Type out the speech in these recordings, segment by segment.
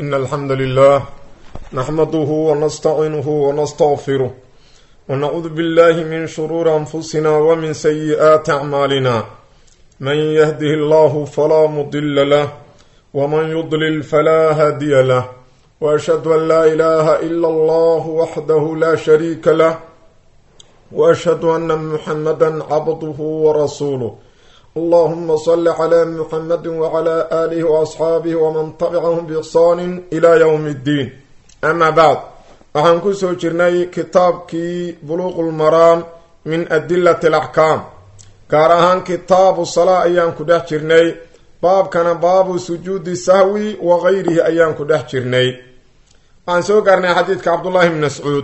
إن الحمد لله نحمده ونستعينه ونستغفره ونعوذ بالله من شرور أنفسنا ومن سيئات أعمالنا من يهده الله فلا مضل له ومن يضلل فلا هادي له وأشهد أن لا إله إلا الله وحده لا شريك له وأشهد أن محمدا عبده ورسوله اللهم صل على محمد وعلى آله وأصحاabه وman تبcahm بإحsaan إlى yوم الdiin ama bعd waxaan ku soo jirnay kitaabkii buluq اlmaraam min adilaة الأxkaam gaar ahaan kitaabu salaa ayaan ku dhex jirnay baabkana baabu sujuudi sahwi wagayrihi ayaan ku dhex jirnay waxaan soo gaarnay xadiidka cabdullahi bn mascuud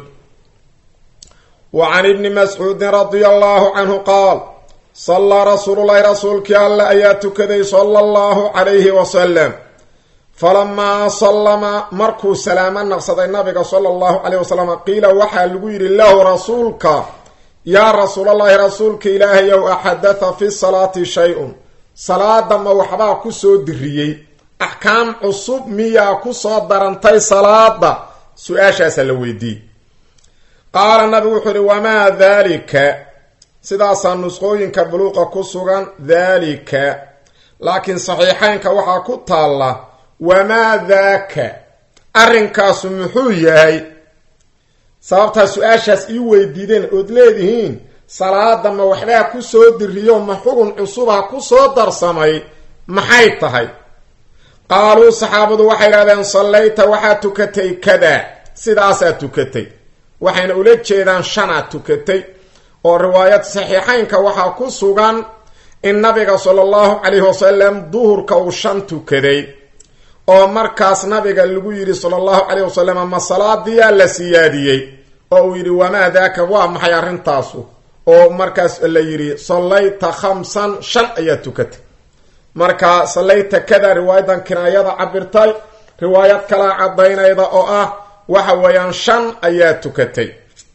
wa can ibni mascuudin radia allahu canhu qaal sallaa rasuululahi rasuulkii alle ayaa tukaday sala allahu calayhi wasalam falamaa sallama markuu salaamo naqsaday nabiga sala allahu calayh wasalam qiila waxaa lagu yidhi lahu rasuulka yaa rasuulallaahi rasuulka ilaahayow axadatha fi salaati shay-un salaada ma waxbaa ku soo diriyey axkaam cusub miyaa ku soo darantay salaada su-aashaasaa la weydiiyey qaala nabigu wuxuu yihi wamaa daalika sidaasaa nusqooyinka buluuqa ku sugan daalika laakiin saxiixeynka waxaa ku taalla wamaa daaka arrinkaasu muxuu yahay sababtaa su-aashaas ii weydiideen ood leedihiin salaada ma waxbaa ku soo diriyo ma xugun cusubha ku soo darsamay maxay tahay qaaluu saxaabadu waxay idhahdeen sallayta waxaad tukatay kada sidaasaa tukatay waxayna ula jeedaan shanaad tukatay oo riwaayad saxiixeynka waxaa ku sugan in nabiga sala allahu calayhi wasalam duhurka uu shan tukaday oo markaas nabiga lagu yidhi sala allahu calayh wasalam ma salaadiyaa la siyaadiyey oo uu yidhi wamaa daaka waa maxay arrintaasu oo markaas la yidhi sallayta khamsan shan ayaa tukatay marka sallayta kada riwaayadan kinaayada cabirtay riwaayad kalaa caddaynayda oo ah waxa weeyaan shan ayaa tukatay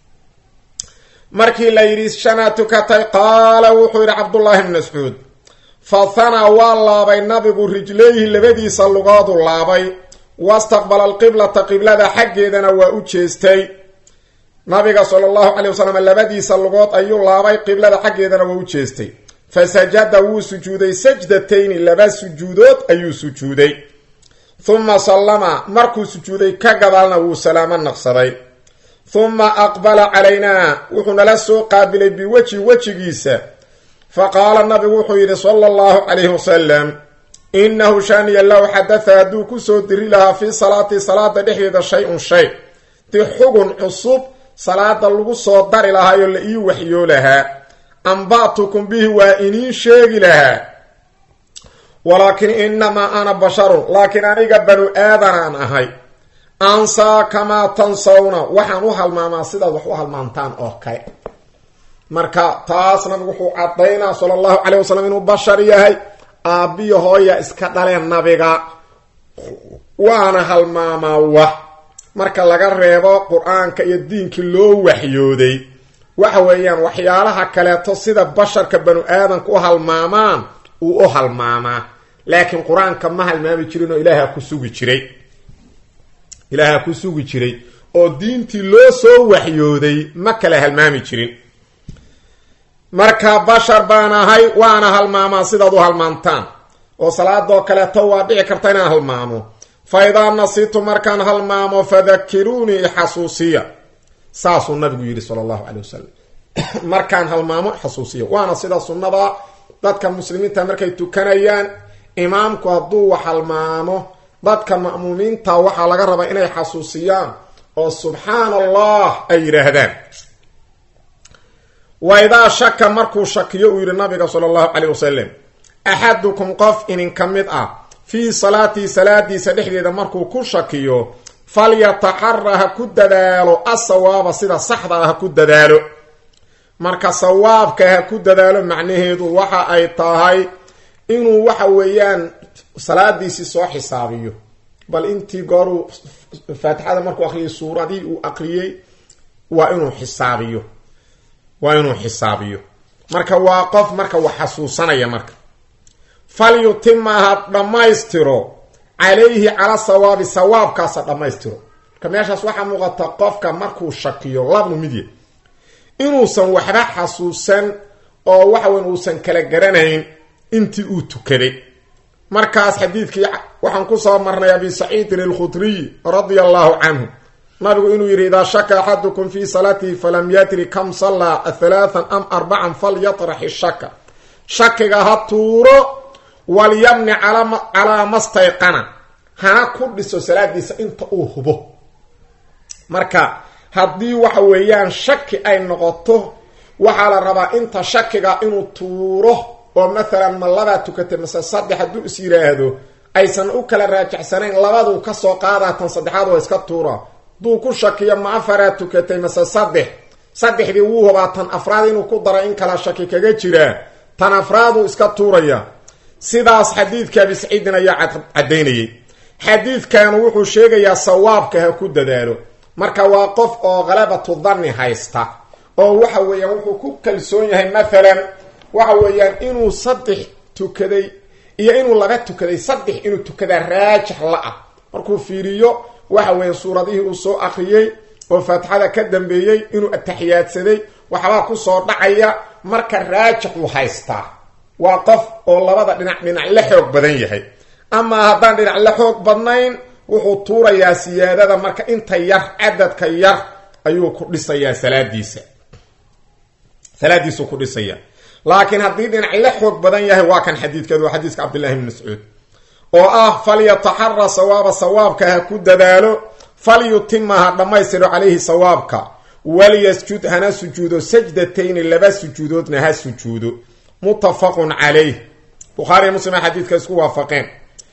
markii la yidhi shanaa tukatay qaala wuxuu yidhi cabdullaahi bn mascuud fa hanaa waa laabay nabigu rijlayhi labadiisa lugoodu laabay wastaqbala alqiblata qiblada xaggeedana waa u jeestay nabiga sala allahu calay wasalam labadiisa lugood ayuu laabay qiblada xaggeedana waa u jeestay fa sajada wuu sujuuday sajdatayni laba sujuudood ayuu sujuuday huma sallama markuu sujuuday ka gadaalna wuu salaamo naqsaday huma aqbala calaynaa wuxuu nala soo qaabilay biwejhi wejigiisa fa qaala nabigu wuxuu yidhi sala allahu calayhi wasalam innahu shaaniya low xadatha hadduu kusoo diri lahaa fii salaati salaada dhexdeeda shay-un shay di xugun cusub salaada lagu soo dari lahaayoo la ii waxyoo lahaa amba'tukum bihi waa iniin sheegi lahaa walaakin inamaa ana basharun laakiin aniga banu aadanaan ahay ansaa kamaa tansawna waxaan u halmaamaa sidaad wax u halmaantaan oo kale marka taas nabigu wuxuu caddaynaa sala allahu calay wasalam inuu bashar yahay aabbiyo hooya iska dhaleen nabiga waana halmaamaa wax marka laga reebo qur-aanka iyo diinkii loo waxyooday waxa weeyaan waxyaalaha kaleeto sida basharka banu aadanka u halmaamaan uu u halmaamaa laakiin qur-aanka ma halmaami jirin oo ilaaha ku sugi jiray ilaaha ku sugi jiray oo diintii loo soo waxyooday ma kala halmaami jirin marka bashar baan ahay waana halmaamaa sidaad u halmaantaan oo salaadoo kaleeto waa dhici karta inaan halmaamo fa idaa nasitu markaan halmaamo fadakiruunii ixasuusiya saasuu nabigu yidhi sala allahu calay wasalam markaan halmaamo xasuusiya waana sida sunnada dadka muslimiinta markay tukanayaan imaamku hadduu wax halmaamo dadka ma'muumiinta waxaa laga rabaa inay xasuusiyaan oo subxaana allah ay yidhaahdaan wa idaa shaka markuu shakiyo uu yidhi nabiga sala allahu caleyh wasalam axadukum qof idinka mid ah fii salaatii salaadiisa dhexdeeda markuu ku shakiyo falyataxara ha ku dadaalo asawaaba sida saxda ah ha ku dadaalo marka sawaabka ha ku dadaalo macnaheedu waxa ay tahay inuu waxa weeyaan salaadiisii soo xisaabiyo bal intii gooruu faatixada markuu aqriyay suuradii uu aqriyey waa inuu xisaabiyo waa inuu xisaabiyo marka waa qof marka wax xasuusanaya marka falyutima ha dhammaystiro calayhi cala sawaabi sawaabkaasa dhammaystiro marka meeshaas waxaa muuqata qofka markuu shakiyo labnu midya inuusan waxba xasuusan oo waxa weyn uusan kala garanayn intii uu tukaday markaas xadiidkii waxaan kusoo marnay abi saciidin alkhudriy radia allahu canhu nabigu inuu yidhi idaa shaka axadukum fi salaatihi falam yadri kam sallaa halaathan am arbacan falyatrax ishaka shakiga ha tuuro walyabni calaa mastayqana hana ku dhiso salaadiisa inta uu hubo marka haddii waxa weeyaan shaki ay noqoto waxaa la rabaa inta shakiga inuu tuuro oo mathalan ma labaa tukatay mase saddex hadduu is yiraahdo aysan u kala raajacsanayn labaduu kasoo qaadaa tan saddexaad waa iska tuura hadduu ku shakiyo ma afaraa tukatay mase saddex saddexdii wuu hubaa tan afraad inuu ku daro in kala shaki kaga jiraa tan afraaduu iska tuuraya sidaas xadiidka abi saciidin ayaa caddaynayay xadiidkan wuxuu sheegayaa sawaabka ha ku dadaalo marka waa qof oo khalabatu danni haysta oo waxa weeyaan wuxuu ku kalsoon yahay mathalan waxa weeyaan inuu saddex tukaday iyo inuu laba tukaday saddex inuu tukadaa raajix la-ah markuu fiiriyo waxa weeye suuradihii uu soo akriyey oo faatixada ka dambeeyey inuu ataxiyaadsaday waxbaa kusoo dhacaya marka raajix uu haystaa waa qof oo labada dhinac dhinac la xoog badan yahay amaa haddaan dhinac la xoog badnayn wuxuu tuurayaa siyaadada marka inta yar cadadka yar ayuu ku dhisayaa salaadiisa salaadiisuu ku dhisaya laakiin haddii dhinac la xoog badan yahay waa kan xadiidkeedu waa xadiiska cabdillahi bn mascuud oo ah falyataxara sawaaba sawaabka ha ku dadaalo falyutima ha dhammaystiro calayhi sawaabka walyasjud hana sujuudo sajdatayni laba sujuudoodna ha sujuudo muttafaqun calayh bukhaariya muslim xadiidka isku waafaqeen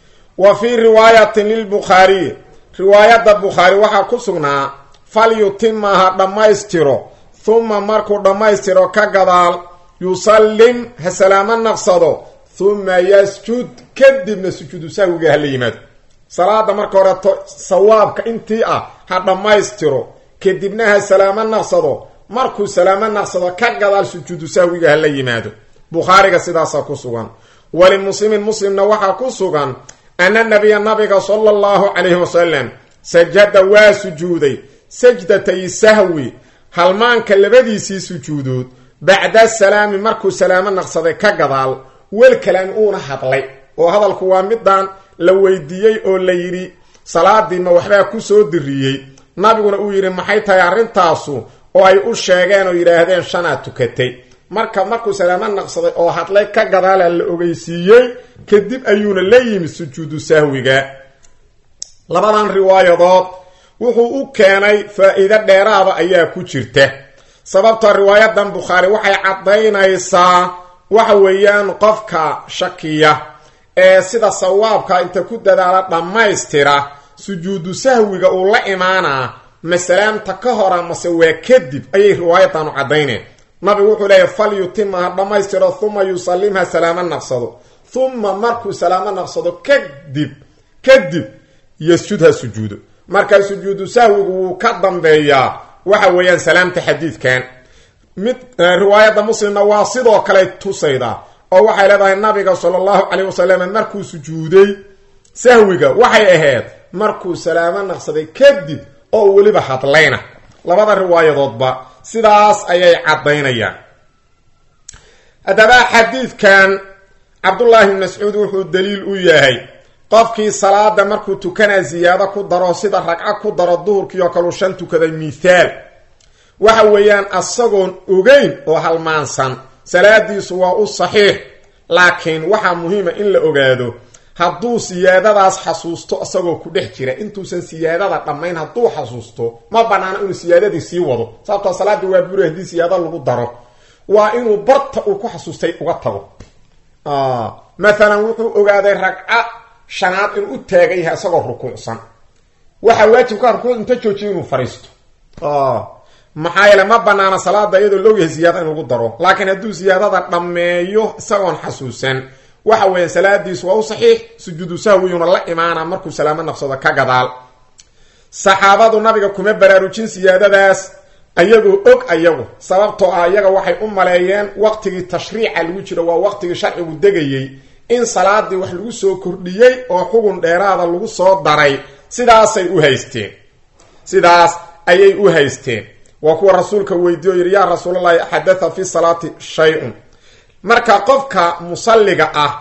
wa fii riwaayatin lilbukhaariy riwaayadda bukhaari waxaa ku sugnaa falyutima ha dhammaystiro huma markuu dhammaystiro ka gadaal yusallim ha salaamo naqsado huma yasjud kadibna sujuudu sahwiga hala yimaado salaada marka horeto sawaabka intii ah ha dhammaystiro kadibna ha salaamo naqsado markuu salaamo naqsado ka gadaal sujuudu sahwiga hala yimaado bukhaariga sidaasaa ku sugan walimuslimin muslimna waxaa ku sugan ana nabiya nabiga sala allahu calayhi wasalam sajada waa sujuuday sajdatay sahwi halmaanka labadiisii sujuudood bacda salaami markuu salaamo naqsaday ka gadaal wel kalaami uuna hadlay oo hadalku waa midaan la weydiiyey oo la yidhi salaadii ma waxbaa kusoo diriyey nabiguna uu yidhi maxay tahay arrintaasu oo ay u sheegeen oo yidhaahdeen shanaa tukatay marka markuu salaamo naqsaday oo hadlay ka gadaala la ogeysiiyey kadib ayuuna la yimid sujuudu sahwiga labadan riwaayadood wuxuu u keenay faa-iido dheeraada ayaa ku jirta sababtoo riwaayadan bukhaari waxay caddaynaysaa waxa weeyaan qofka shakiya ee sida sawaabka inta ku dadaala dhammaystira sujuudu sahwiga uu la imaanaa masalaamta ka hora mase waa kadib ayay riwaayadanu caddayneen nabigu wuxuu leeyahy fal yutima ha dhammaystiro huma yusallimha salaamo naqsado huma markuu salaamo naqsado kadib kadib yasjud ha sujuudo marka sujuudu sahwigu wuu ka dambeeyaa waxa weeyaan salaamta xadiidkan mid riwaayadda muslimna waa sidoo kale tusayda oo waxay leedahay nabiga sala allahu calayh wasalam markuu sujuuday sahwiga waxay ahayd markuu salaamo naqsaday kadib oo weliba hadlayna labada riwaayadoodba sidaas ayay caddaynayaan haddaba xadiidkan cabdullaahi bn mascuud wuxuu daliil u yahay qofkii salaada markuu tukanaa ziyaado ku daro sida ragco ku daro duhurkii oo kaleu shan tukaday mithaal waxa weeyaan asagoon ogeyn oo halmaansan salaadiisu waa u saxiix laakiin waxaa muhiima in la ogaado hadduu siyaadadaas xasuusto isagoo ku dhex jira intuusan siyaadada dhammayn hadduu xasuusto ma banaano inuu siyaadadii sii wado sababtoo salaadii waa buri haddii siyaado lagu daro waa inuu barta uu ku xasuustay uga tago maalan wuxuu ogaaday ragco shanaad inuu u taagan yahay isagoo rukuucsan waxaa waajibka rukuuc inta joojiya inuu fariisto maxaa yeele ma banaana salaada iyadoo loogyahay siyaada in lagu daro laakiin hadduu siyaadada dhammeeyo isagoon xasuusan waxa weeye salaadiisu waa u saxiix sujuudu sahwiyuna la imaana markuu salaamo naqsado ka gadaal saxaabadu nabiga kuma baraarujin siyaadadaas ayagoo og ayagu sababtoo ah iyaga waxay u maleeyeen waqtigii tashriica lagu jiro waa waqtigii sharcigu degayey in salaadii wax lagu soo kordhiyey oo xugun dheeraada lagu soo daray sidaasay u haysteen sidaas ayay u haysteen waa kuwa rasuulka weydiiyo yidhi yaa rasuulalahi xadatha fi salaati shay-un marka qofka musalliga ah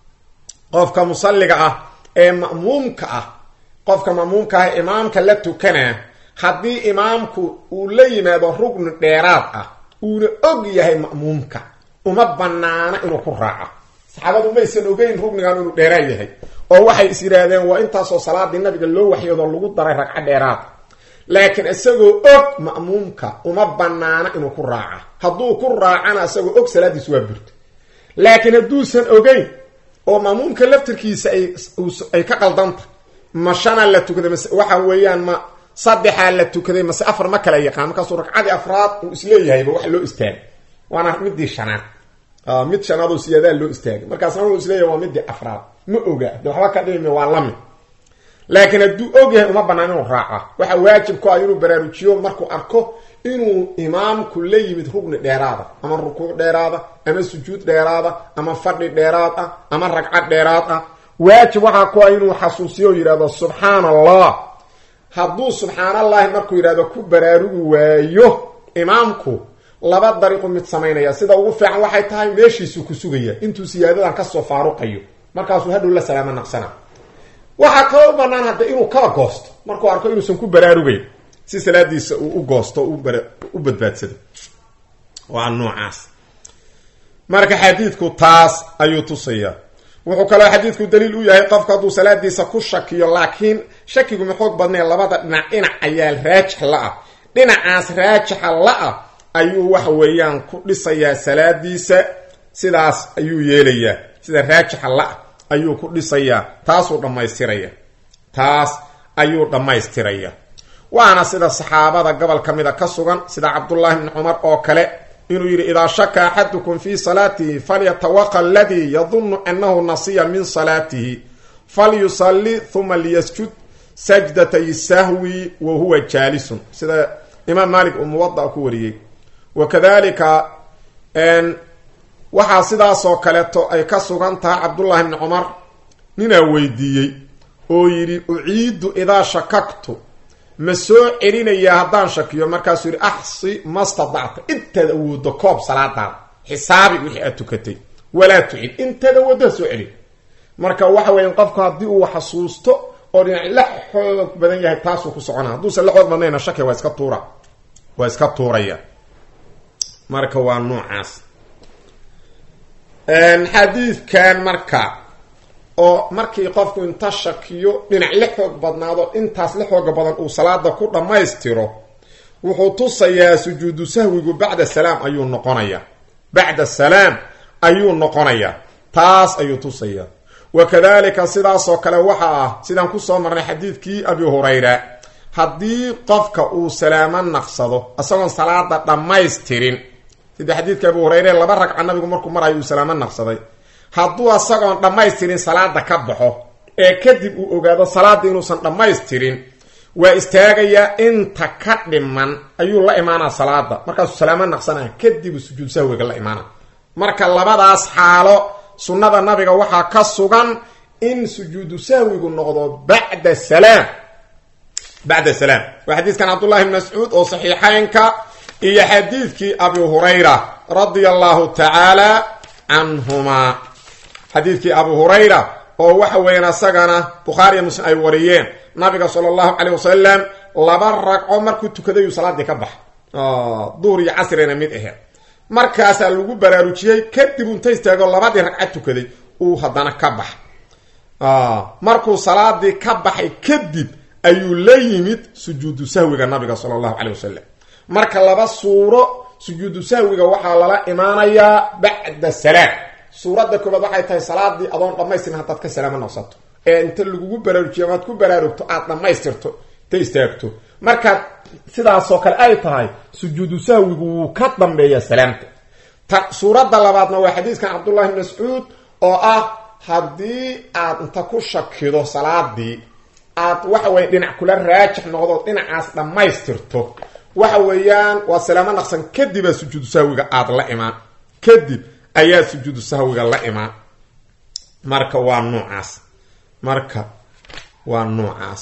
qofka musalliga ah ee ma'muumka ah qofka ma'muumka ah ee imaamka la tukanaa haddii imaamku uu la yimaado rugni dheeraad ah uuna og yahay ma'muumka uma banaana inuu ku raaco saxaabadu maysan ogeyn rugnigan inuu dheeraad yahay oo waxay is yidhaahdeen waa intaasoo salaadii nabiga loo waxyoodo lagu daray ragco dheeraad laakiin isagoo og ma'muumka uma banaana inuu ku raaca hadduu ku raacana isagoo og salaadiis waa burto laakiin hadduusan ogeyn oo ma'muumka laftirkiisa ay ka qaldanta ma shanaa la tukaday mase waxa weeyaan ma saddexaa la tukaday mase afar ma kala yaqaan markaasuu ragcadii afraad uu isleeyahayba wax loo istaagay waana midii shanaad mid shanaad oo siyaadaa loo istaagay markaasna wuxuu isleeyahay waa midii afraad ma oga de waxba ka dhimi waa lamid laakiin hadduu og yahay uma banaan inuu raaca waxa waajib ku ah inuu baraarujiyo markuu arko inuu imaamku la yimid rugni dheeraada ama rukuuc dheeraada ama sujuud dheeraada ama fadhi dheeraad ah ama ragcad dheeraad ah waajib waxaa ku ah inuu xasuusiyo o yidhahdo subxaan allah hadduu subxaan allahi markuu yidhahdo ku baraarugi waayo imaamku laba dariiqu mid samaynaya sida ugu fiican waxay tahay meeshiisuu ku sugaya intuu siyaadadan kasoo faaruqayo markaasuu hadhow la salaamo naqsana waxaa kaloo u banaan hadda inuu kala goosto markuu arko inuusan ku baraarugayn si salaadiisa uu u goosto u badbaadsado waa noocaas marka xadiidku taas ayuu tusayaa wuxuu kaloo xadiidku daliil u yahay qofku hadduu salaadiisa ku shakiyo laakiin shakigu ma xoog badnay labada dhinac dhinac ayaa raajix la-ah dhinacaas raajixa la-ah ayuu waxa weeyaan ku dhisayaa salaadiisa sidaas ayuu yeelayaa sida raajixa la-ah ayuu ku dhisayaa taasuu dhammaystiraya taas ayuu dhammaystiraya waana sida saxaabada gobol ka mida ka sugan sida cabdullaahi bni cumar oo kale inuu yidhi idaa shaka axadukum fii salaatihi falyatawaqa aladii yadunnu annahu nasiya min salaatihi falyusalli huma liyasjud sajdatay sahwi wa huwa jaalisun sida imaam maalik uu muwada ku wariyey wa kadalika waxaa sidaasoo kaleeto ay ka sugan tahay cabdullaahi bni cumar ninaa weydiiyey oo yidhi uciidu idaa shakaktu ma soo celinayaa haddaan shakiyo markaasuu yidhi axsi ma stadacta intaad awoodo koob salaadaada xisaabi wixii aad tukatay walaa tucid intaad awooddo ha soo celin marka waxa weya qofku haddii uu xasuusto oo dhinac la xoog badan yahay taasuu ku socona hadduusan la xoog badnayna shaki waa iska tuura waa iska tuuraya marka waa noocaas xadiidkan marka oo markii qofku inta shakiyo dhinac la xoog badnaado intaas la xooga badan uu salaada ku dhammaystiro wuxuu tusayaa sujuudu sahwigu bacda salaam ayuu noqonayaa bacda salaam ayuu noqonayaa taas ayuu tusayaa wa kadalika sidaasoo kale waxa ah sidaan kusoo marnay xadiidkii abi hurayra haddii qofka uu salaamo naqsado isagoon salaada dhammaystirin sida xadiidka abu hurayre laba ragca nabigu markuu marayo uu salaamo naqsaday hadduu asagoon dhammaystirin salaada ka baxo ee kadib uu ogaado salaada inuusan dhammaystirin waa istaagayaa inta ka dhiman ayuu la imaanaa salaada markaasuu salaamo naqsanaya kadib sujuud sahwiga la imaana marka labadaas xaalo sunnada nabiga waxaa ka sugan in sujuudu sahwigu noqdo bacda salaam bacda salaam waa xadiiskan cabdullahi bn mascuud oo saxiixeynka iyo xadiidkii abi hurayra radia allahu tacaala canhumaa xadiidkii abu hurayra oo waxa weeyaan asagana bukhaariya muslim ay wariyeen nabiga sala allahu caleyh wasalam laba ragco markuu tukadayuu salaadii ka baxa duhur iyo casrina mid aheed markaasaa lagu baraarujiyey kadib unta istaago labadii ragcad tukaday uu haddana ka baxa markuu salaadii ka baxay kadib ayuu la yimid sujuudu sahwiga nabiga sala allahu caleyh wasalam marka laba suuro sujuudu sahwiga waxaa lala imaanayaa bacda salaam suuradda koobaad waxay tahay salaadii adoon dhammaystirin haddaad ka salaamo naqsato ee inta lagugu baraarujiyo amaad ku baraarugto aad dhammaystirto ta istaagto markaad sidaasoo kale ay tahay sujuudu sahwigu wuu ka dambeeya salaamta ta suuradda labaadna waa xadiiskan cabdullahi bn mascuud oo ah haddii aad inta ku shakido salaadii aad waxa weye dhinac kula raajix noqdo dhinacaas dhammaystirto waxa weeyaan waa salaamo naqsan kadibaa sujuudu sahwiga aada la imaan kadib ayaa sujuudu sahwiga la imaan marka waa noocaas marka waa noocaas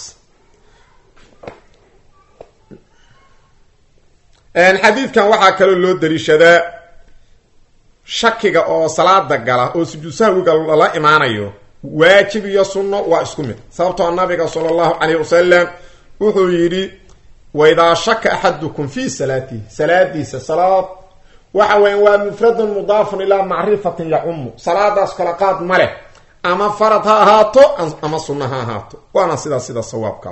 xadiidkan waxaa kaloo loo daliishadaa shakiga oo salaada gala oo sujuud sahwiga lala imaanayo waajib iyo sunno waa isku mid sababtoo nabiga sala allahu calayh wasalam wuxuu yidhi waidaa shaka axadukum fi salaatihi salaadiisa salaad waxa weya waa mufradun mudaafun ilaa macrifatin yacumu salaadaas kala qaad ma leh ama farad ha ahaato ama sunno ha ahaato waana sidaa sida sawaabka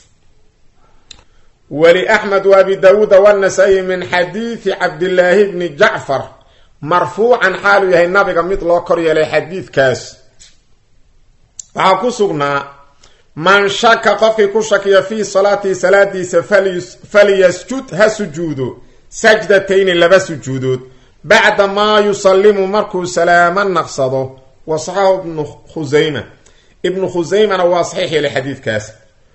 wali axmed wa abi daawuuda wanasa-i min xadiidi cabdillaahi bni jacfar marfuucan xaaluu yahay nabiga mid loo kor yeelay xadiidkaas waxaa ku sugnaa man shaka qofkii ku shakiya fii salaatihi salaadiisa falyasjud ha sujuudo sajdatayni laba sujuudood bacda maa yusallimu markuu salaamo naqsado wa saxaxu ibnu khusayma ibnu khusaymana waa saxiix yeelay xadiidkaas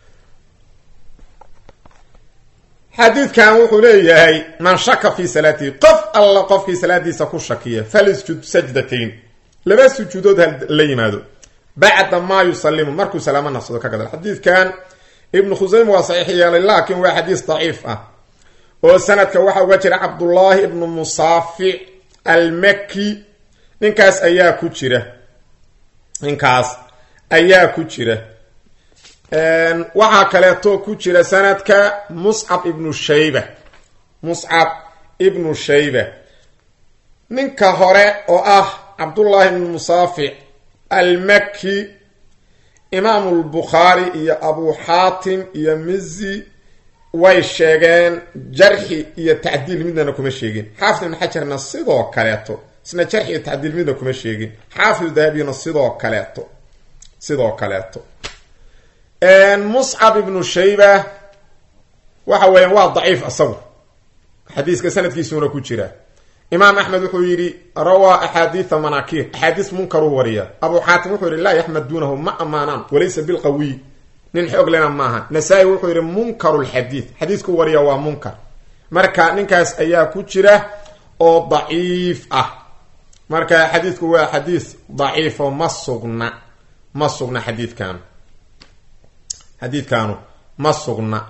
xadiidkan wuxuu leeyahay man shaka fii salaatihi qof alla qofkii salaadiisa ku shakiya falyasjud sajdatayn laba sujuudood ha la yimaado bacda maa yusalimu markuu salaamo naqsado ka gadal xadiidkan ibnu khusayma waa saxiix yeelay laakiin waa xadiis daciif ah oo sanadka waxaa uga jira cabdullaahi ibnu musaafic almaki ninkaas ayaa ku jira ninkaas ayaa ku jira waxaa kaleeto ku jira sanadka muscab ibnu shayba muscab ibnu shayba ninka hore oo ah cabdullaahi ibnu musaafic almaki imaamu lbukhaari iyo abu xaatim iyo mizi way sheegeen jarxi iyo tacdiil midnana kuma sheegin xaafid ibn xajarna sidoo kaleeto isna jarxi iyo tacdiil midna kuma sheegin xaafid dahabiyna sidoo kaleeto sidoo kaleeto muscab ibnu shayba waxa weeyaan waa daciif isagu xadiiska sanadkiisuuna ku jira imaam axmed wuxuu yidhi rawaa axaadiia manaakiir axaadiis munkaruu wariya abu xaatim wuxuu yidhi laa yaxmaduunahu ma ammaanaan walaysa bilqawiy nin xoog lena maaha nasaa-i wuxuu yidhi munkaru lxadiid xadiisku wariya waa munkar marka ninkaas ayaa ku jira oo daciif ah marka xadiidku waa xadiis daciifo ma sugna ma sugna xadiidkaanu xadiidkaanu ma sugna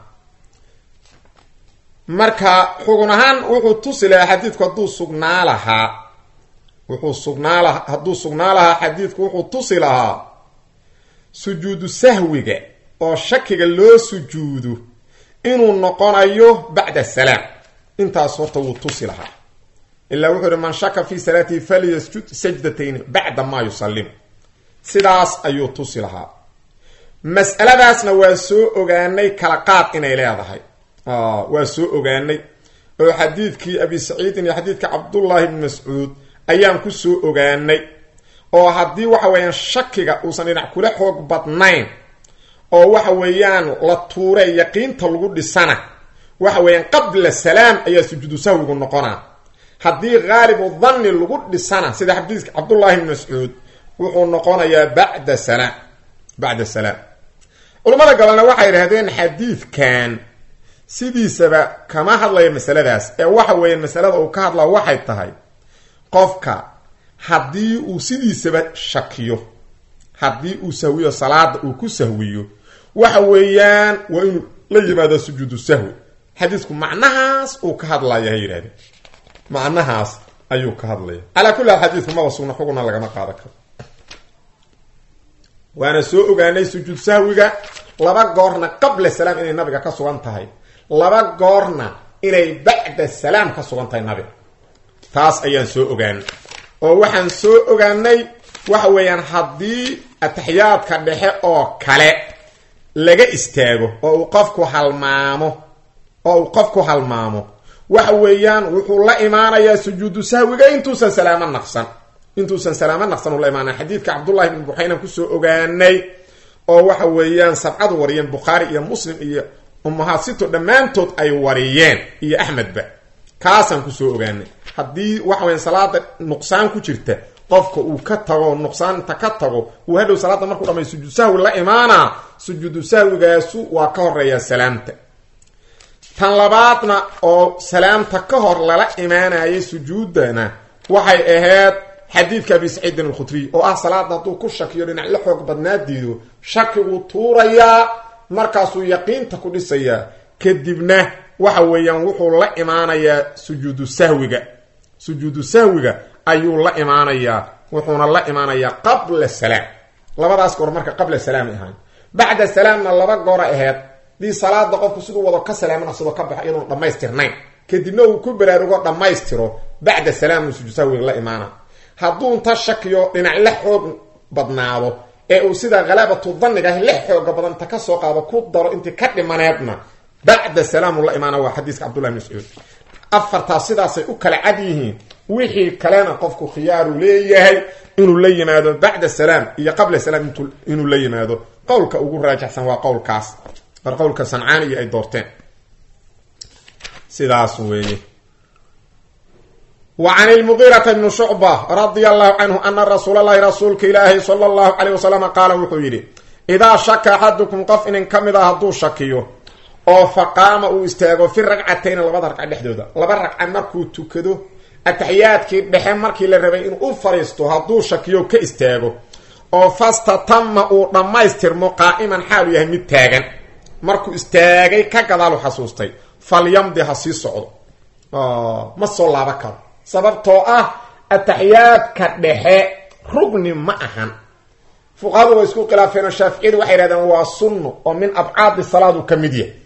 marka xugun ahaan wuxuu tusi lahaa xadiidku hadduu sugnaa lahaa wuxuu sugnaa lahaa hadduu sugnaa lahaa xadiidku wuxuu tusi lahaa sujuudu sahwiga oo shakiga loo sujuudo inuu noqonayo bacda salaam intaas horta wuu tusi lahaa ilaa wuxuu yihi man shaka fii salaatihi falyasjud sajdatayn bacda maa yusallim sidaas ayuu tusi lahaa mas'aladaasna waa soo ogaanay kala qaad inay leedahay waa soo ogaanay oo xadiidkii abi saciidin iyo xadiidka cabdullaahi bni mascuud ayaan ku soo ogaanay oo haddii waxa weeyaan shakiga uusan dhinac kula xoog badnayn oo waxa weeyaan la tuure yaqiinta lagu dhisana waxa weeyaan qabla salaam ayaa sujuudu sahwigu noqonaa haddii haalibu danni lagu dhisana sida xadiidka cabdullaahi bni mascuud wuxuu noqonayaa bacda salaam bacda salaam culamada gabalna waxay yidhahdeen xadiidkan sidiisaba kama hadlayo masaladaas ee waxa weeyaan masalada uu ka hadlaa waxay tahay qofka haddii uu sidiisaba shakiyo haddii uu sahwiyo salaada uu ku sahwiyo waxa weeyaan waa inuu la yimaado sujuudu sahwi xadiisku macnahaas uu ka hadlaya ha yidhahdeen macnahaas ayuu ka hadlaya calaa kulli haal xadiidku maba sugna xuguna lagama qaadan karo waana soo ogaanay sujuud sahwiga laba goorna qabla salaam inay nabiga ka sugan tahay laba goorna inay bacda salaam ka sugan tahay nabiga taas ayaan soo ogaanay oo waxaan soo ogaanay waxa weeyaan haddii ataxiyaadka dhexe oo kale laga istaago oo uu qofku halmaamo oo uu qofku halmaamo waxa weeyaan wuxuu la imaanayaa sujuudu sahwiga intuusan salaamo naqsan intuusan salaamo naqsan uu la imaanaya xadiidka cabdullahi ibn buxaynan kusoo ogaanay oo waxa weeyaan sabcadu wariyeen bukhaari iyo muslim iyo umahasito dhammaantood ay wariyeen iyo axmedba kaasaan kusoo ogaanay haddii waxa weya salaada nuqsaan ku jirta qofka uu ka tago nuqsaanta ka tago uu hadhow salaada markuu dhamay sujuud sahwi la imaanaa sujuudu sahwigaasu waa ka horeeyaa salaamta tan labaadna oo salaamta ka hor lala imaanayay sujuudana waxay ahayd xadiidka abi saciidin alkhudriy oo ah salaada hadduu ku shakiyo dhinac la xoog badnaadiido shakiguu tuurayaa markaasuu yaqiinta ku dhisayaa kadibna waxa weeyaan wuxuu la imaanayaa sujuudu sahwiga sujuudu sahwiga ayuu la imaanayaa wuxuuna la imaanayaa qabla salaam labadaas goor marka qabla salaamay ahaan bacda salaamna laba goora aheyd dii salaada qofku siduu wado ka salaamana sidoo ka baxo iyadoon dhammaystirnayn kadibna uu ku baraarugo dhammaystiro bacda salaam sujuud sahwiga la imaana hadduu inta shakiyo dhinac la xoog badnaado ee uu sida khalaabatu daniga ah la xooga badan inta kasoo qaado ku daro intii ka dhimaneedna bacda salaamu la imaana waa xadiiska cabdullahi bn mascuud afartaas sidaasay u kala cad yihiin wixii kalena qofku khiyaaru leeyahay inuu la yimaado bacda salaam iyo qabla salaam inuu la yimaado qowlka ugu raajaxsan waa qowlkaas war qowlka sancaani iyo ay doorteen sidaas weeye wa can ilmugiirata bni shucba radia allahu canhu ana rasuula llahi rasuulka ilaahi sala allahu caleyh wasalama qaala wuxuu yidhi idaa shaka axadukum qof inin ka mid a hadduu shakiyo oo faqaama uu istaago fi ragcatayni labada ragca dhexdooda laba ragca markuu tukado ataxiyaadkii dhexe markii la rabay inuu u fariisto hadduu shakiyo ka istaago oo fastatama uu dhammaystirmo qaa'iman xaalu yahay mid taagan markuu istaagay ka gadaalu xasuustay falyamdi ha sii socdo ma soo laaba karo sababtoo ah ataxiyaadka dhexe rugni ma ahan fuqahadu way isku khilaafeenoo shaaficiyadu waxay yidhahdeen waa sunno oo min abcaadi salaadu ka mid yahay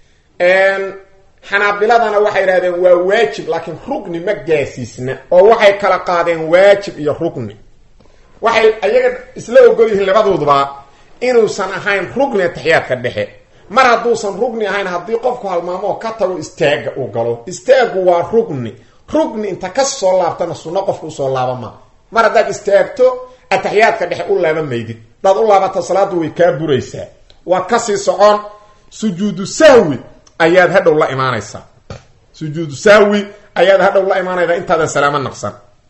xanaabiladana waxay yidhahdeen waa waajib laakiin rugni ma gaasiisna oo waxay kala qaadeen waajib iyo rugni waxay ayaga isla ogol yihiin labadooduba inuusan ahayn rugni ataxiyaadka dhexe mar hadduusan rugni ahayn haddii qofku halmaamoo ka tago istaaga uu galo istaagu waa rugni rugni inta ka soo laabtana sunno qofka usoo laaba maa mar haddaad istaagto ataxiyaadka dhexe u laaba maydid hadaad u laabata salaadu way kaa buraysaa waa kasii socon sujuudu sahwi ayaad hadhow la imaanaysaa sujuudu sahwi ayaad hadhow la imaanaysaa intaadan salaamo naqsan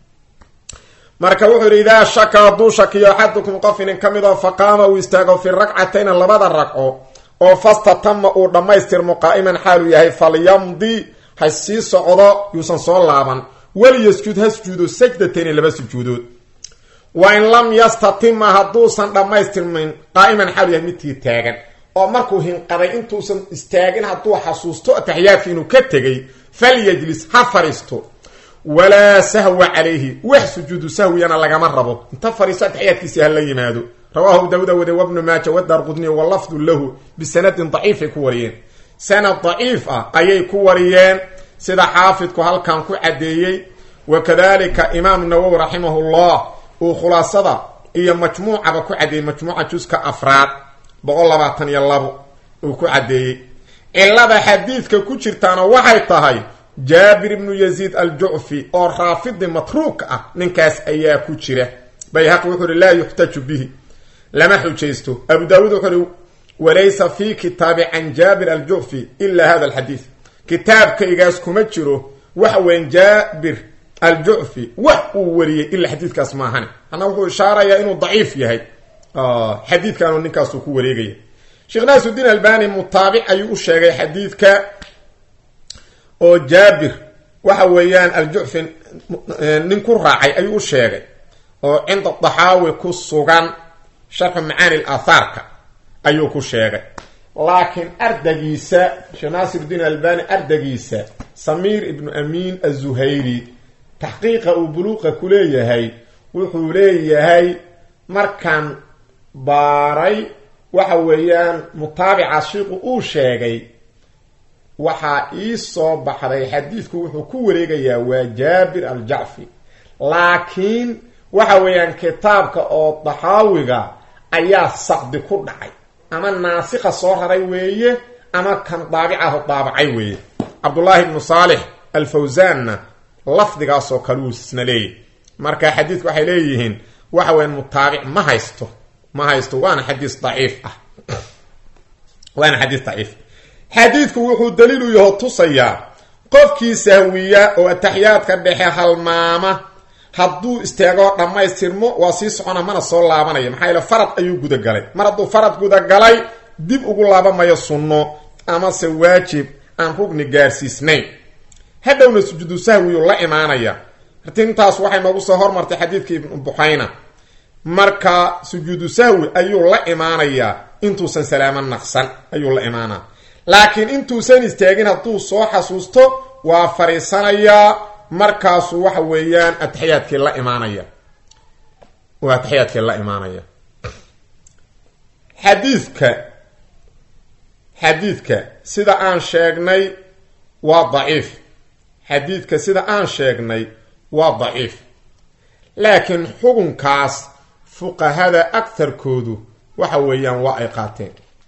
marka wuxuu yidhi idaa shaka hadduu shakiyo axadukum qof inin ka mid oo faqaama uu istaago fi ragcatayna labada ragco oo fastatama uu dhammaystirmo qaa'iman xaaluu yahay falyamdi ha sii socdo yuusan soo laaban waliyasjud ha sujuudo sajdatayni laba sujuudood wa in lam yastatima hadduusan dhammaystirmin qaa'iman xaalu yahay midkii taagan oo markuu hinqaday intuusan istaagin hadduu xasuusto ataxiyaadki inuu ka tegay falyajlis ha fariisto walaa sahwa calayhi wax sujuudu sahwiyana lagama rabo inta fariisto ataxiyaadkiisi ha la yimaado rawaahu dawda wade wabnu maaja wadar qudniy wa lafdu lahu bisanadin daciifay ku wariyeen sanad daciif ah ayay ku wariyeen sida xaafidku halkan ku caddeeyey wa kadalika imaamu nawowi raximahullah uu khulaasada iyo majmuucaba ku caddeeyey majmuuca juska afraad boqol labaatan iyo labo uu ku caddeeyey cilada xadiidka ku jirtaana waxay tahay jaabir ibnu yaziid aljucfi oo raafidi matruuka ah ninkaas ayaa ku jira bayhaqi wuxuu uhi laa yuxtaju bihi lama xujaysto abu daawuud wuxuu uhi walaysa fi kitaabi can jaabir aljucfi ila hada alxadiid kitaabkaygaas kuma jiro waxa weyan jaabir aljucfi wax uu wariyey ilaa xadiidkaas maahane anna wuxuu ishaarayaa inuu daciif yahay xadiidkaanu ninkaasuu ku wareegaya sheekh naasudiin albani mutaabic ayuu u sheegay xadiidka oo jaabir waxa weeyaan aljucfi nin ku raacay ayuu u sheegay oo cinda daxaawi ku sugan sharxu macaani aathaarka ayuu ku sheegay laakiin ardagiisa sheekh naasirudiin albani ardagiisa samiir ibnu amiin azuhayri taxqiiqa uu buluuqa ku leeyahay wuxuu leeyahay markaan baaray waxa weeyaan mutaabica shiiku uu sheegay waxaa ii soo baxday xadiidku wuxuu ku wareegayaa waa jaabir aljacfi laakiin waxa weeyaan kitaabka oo daxaawiga ayaa saqdi ku dhacay ama naasika soo raray weeye ama kan daabicaho daabacay weeye cabdullaahi ibnu saalix alfawsaanna lafdigaasoo kale uu isna leeyahy marka xadiidku waxay leeyihiin waxa weyan mutaabic ma haysto ma haysto waana xadiis daciif ah waana xadiis daciif xadiidku wuxuu daliilu yaho tusayaa qofkii sahwiya oo ataxiyaadka dhexe halmaama hadduu istaagoo dhammaystirmo waa sii socona mana soo laabanaya maxaa yaele farad ayuu gudagalay mar hadduu farad gudagalay dib ugu laabamayo sunno amase waajib aan rugni gaarsiisnayn hadhowna sujuudu sahwiyuu la imaanaya tintaas waxay noogu soo hormartay xadiidkii ibnu buxayna marka sujuudu sahwi ayuu la imaanayaa intuusan salaamo naqsan ayuu la imaanaa laakiin intuusan istaagin hadduu soo xasuusto waa fariisanayaa markaasuu waxa weeyaan ataxiyaadkii la imaanaya waa ataxiyaadkii la imaanaya xadiidka xadiidka sida aan sheegnay waa daciif xadiidka sida aan sheegnay waa daciif laakiin xukunkaas fuqahada agtarkoodu waxa weeyaan waa ay qaateen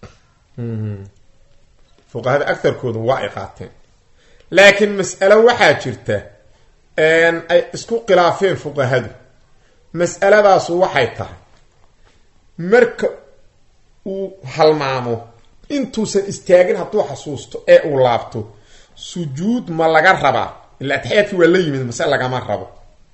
fuqahada agtarkoodu waa ay qaateen laakiin mas'alo waxaa jirta ay isku khilaafeen fuqahadu mas'aladaasu waxay tahay marka uu halmaamo intuusan istaagin hadduu xasuusto ee uu laabto sujuud ma laga rabaa ila ataxiyaadkii waa la yimid mase lagama rabo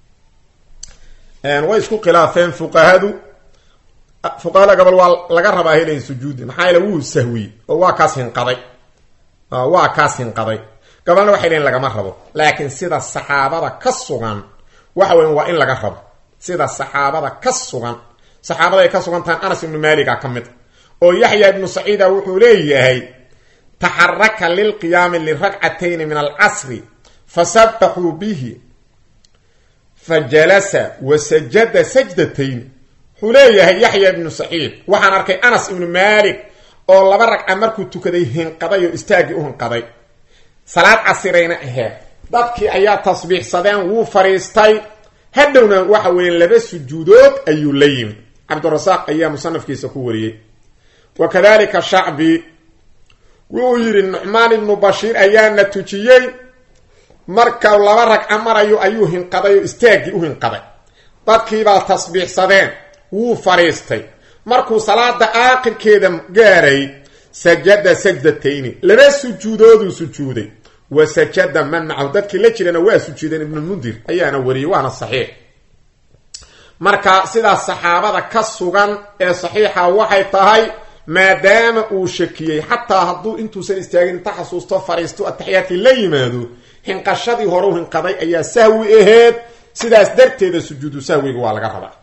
way isku khilaafeen fuqahadu fuqahada gobol waa laga rabaa helayn sujuudi maxaa yaele wuu sahwiyey oo waa kaas hinqaday waa kaas hinqaday gobolna waxay leeyiin lagama rabo laakiin sida saxaabada ka sugan waxa weyan waa in laga rabo sida saxaabada ka sugan saxaabada ay ka sugan tahan anas ibnu maaliga ka mid oo yaxya ibnu saciida wuxuu leeyahay taxaraka lilqiyaami liragcatayni min alcasri fasabaxuu bihi fa jalasa wa sajada sajdatayn wuxuu leeyahay yaxya ibnu saciid waxaan arkay anas ibnu maalik oo laba ragca markuu tukaday hinqaday oo istaaggii u hinqaday salaad casirayna aheed dadkii ayaa tasbiixsadeen wuu fadhiistay hadhowna waxa weeye laba sujuudood ayuu la yimid cabdirasaaq ayaa musanafkiisa ku wariyey wa kadalika shacbi wuxuu yidhi nucmaan ibnu bashiir ayaana tujiyey marka laba ragca marayo ayuu hinqaday oo istaaggii u hinqaday dadkiibaa tasbiixsadeen wuu fadhiistay markuu salaada aakhirkeeda gaaray sajada sajdatayni laba sujuudooduu sujuuday wa sajada man macahu dadkii la jirana waa sujuudeen ibnulmundir ayaana wariyey waana saxiix marka sidaas saxaabada ka sugan ee saxiixa waxay tahay maadaama uu shakiyey xataa hadduu intuusan istaagin inta xasuusto fadhiisto ataxiyaadkii la yimaado hinqashadii hore u hinqaday ayaa sahwi aheed sidaas darteeda sujuudu sahwiga waa laga rabaa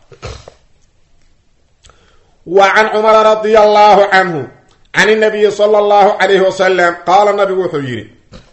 wa can cumara radia allahu canhu can inabiyi sala allahu calayhi wasalam qaala nabigu wuxuu yidhi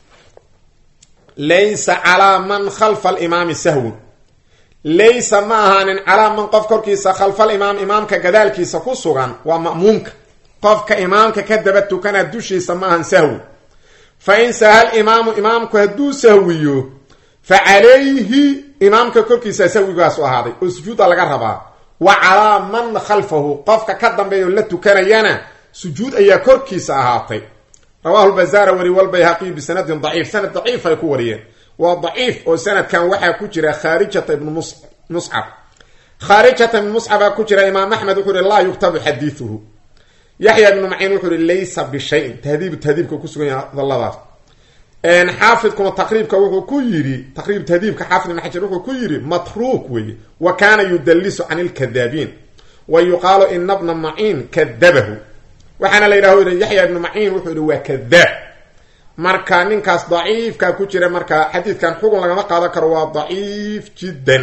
laysa calaa man khalfa alimaami sahwun laysa ma ahaanin calaa man qof korkiisa khalfalimaam imaamka gadaalkiisa ku sugan waa ma'muumka qofka imaamka ka daba tukana dushiisa ma ahan sahwi fa in sahal imaamu imaamku hadduu sahwiyo fa calayhi imaamka korkiisa sahwigaasu ahaaday oo sujuudda laga rabaa wa calaa man khalfahu qofka ka dambeeyo la tukanayana sujuud ayaa korkiisa ahaatay rawahu lbazaara wari walbayhaqiyu bisanadin daciif sanad daciif ay ku wariyeen waa daciif oo sanadkan waxaa ku jira khaarijata ibnu muscab khaarijata ibnu muscabaa ku jira imaam axmed wuxuu ihi laa yuktabu xadiiuhu yaxya ibnu maciin wuxuu ihi laysa bishayin tahdiibu tahdiibka kusugan yahay hadaladaas xaafidkuna taqriibka wuxuu ku yidhi taqriib tahdiibka xaafid ibn xajar wuxuu ku yidhi matruuk weeye wa kaana yudallisu can ilkadaabiin wa yuqaalu ina bna maciin kadabahu waxaana la yidhah yaxya ibnu maciin wuxuu yihi waa kadaab marka ninkaas daciifkaa ku jira marka xadiidkan xugun lagama qaadan karo waa daciif jiddan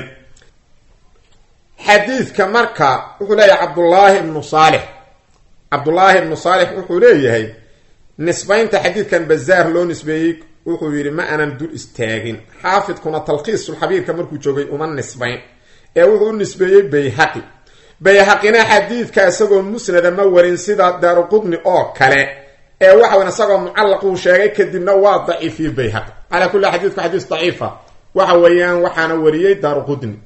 xadiidka marka wuxuu leeyahay cabdullaahi ibnu saalix cabdullaahi ibnu saalix wuxuu leeyahay nisbaynta xadiidkan bazaar loo nisbeeyey wuxuu yidhi ma aanan dul istaagin xaafidkuna talkhiisulxabiirka markuu joogay uma nisbayn ee wuxuu u nisbeeyey bayhaqi bayhaqina xadiidka isagoo musnada ma warin sida daaruqudni oo kale ee waxa weyn isagoo mucallaquu sheegay kadibna waa daciifiyey bayhaqi calaa kulli xadiidku xadiis daciifa waxa weeyaan waxaana wariyey daaruqudni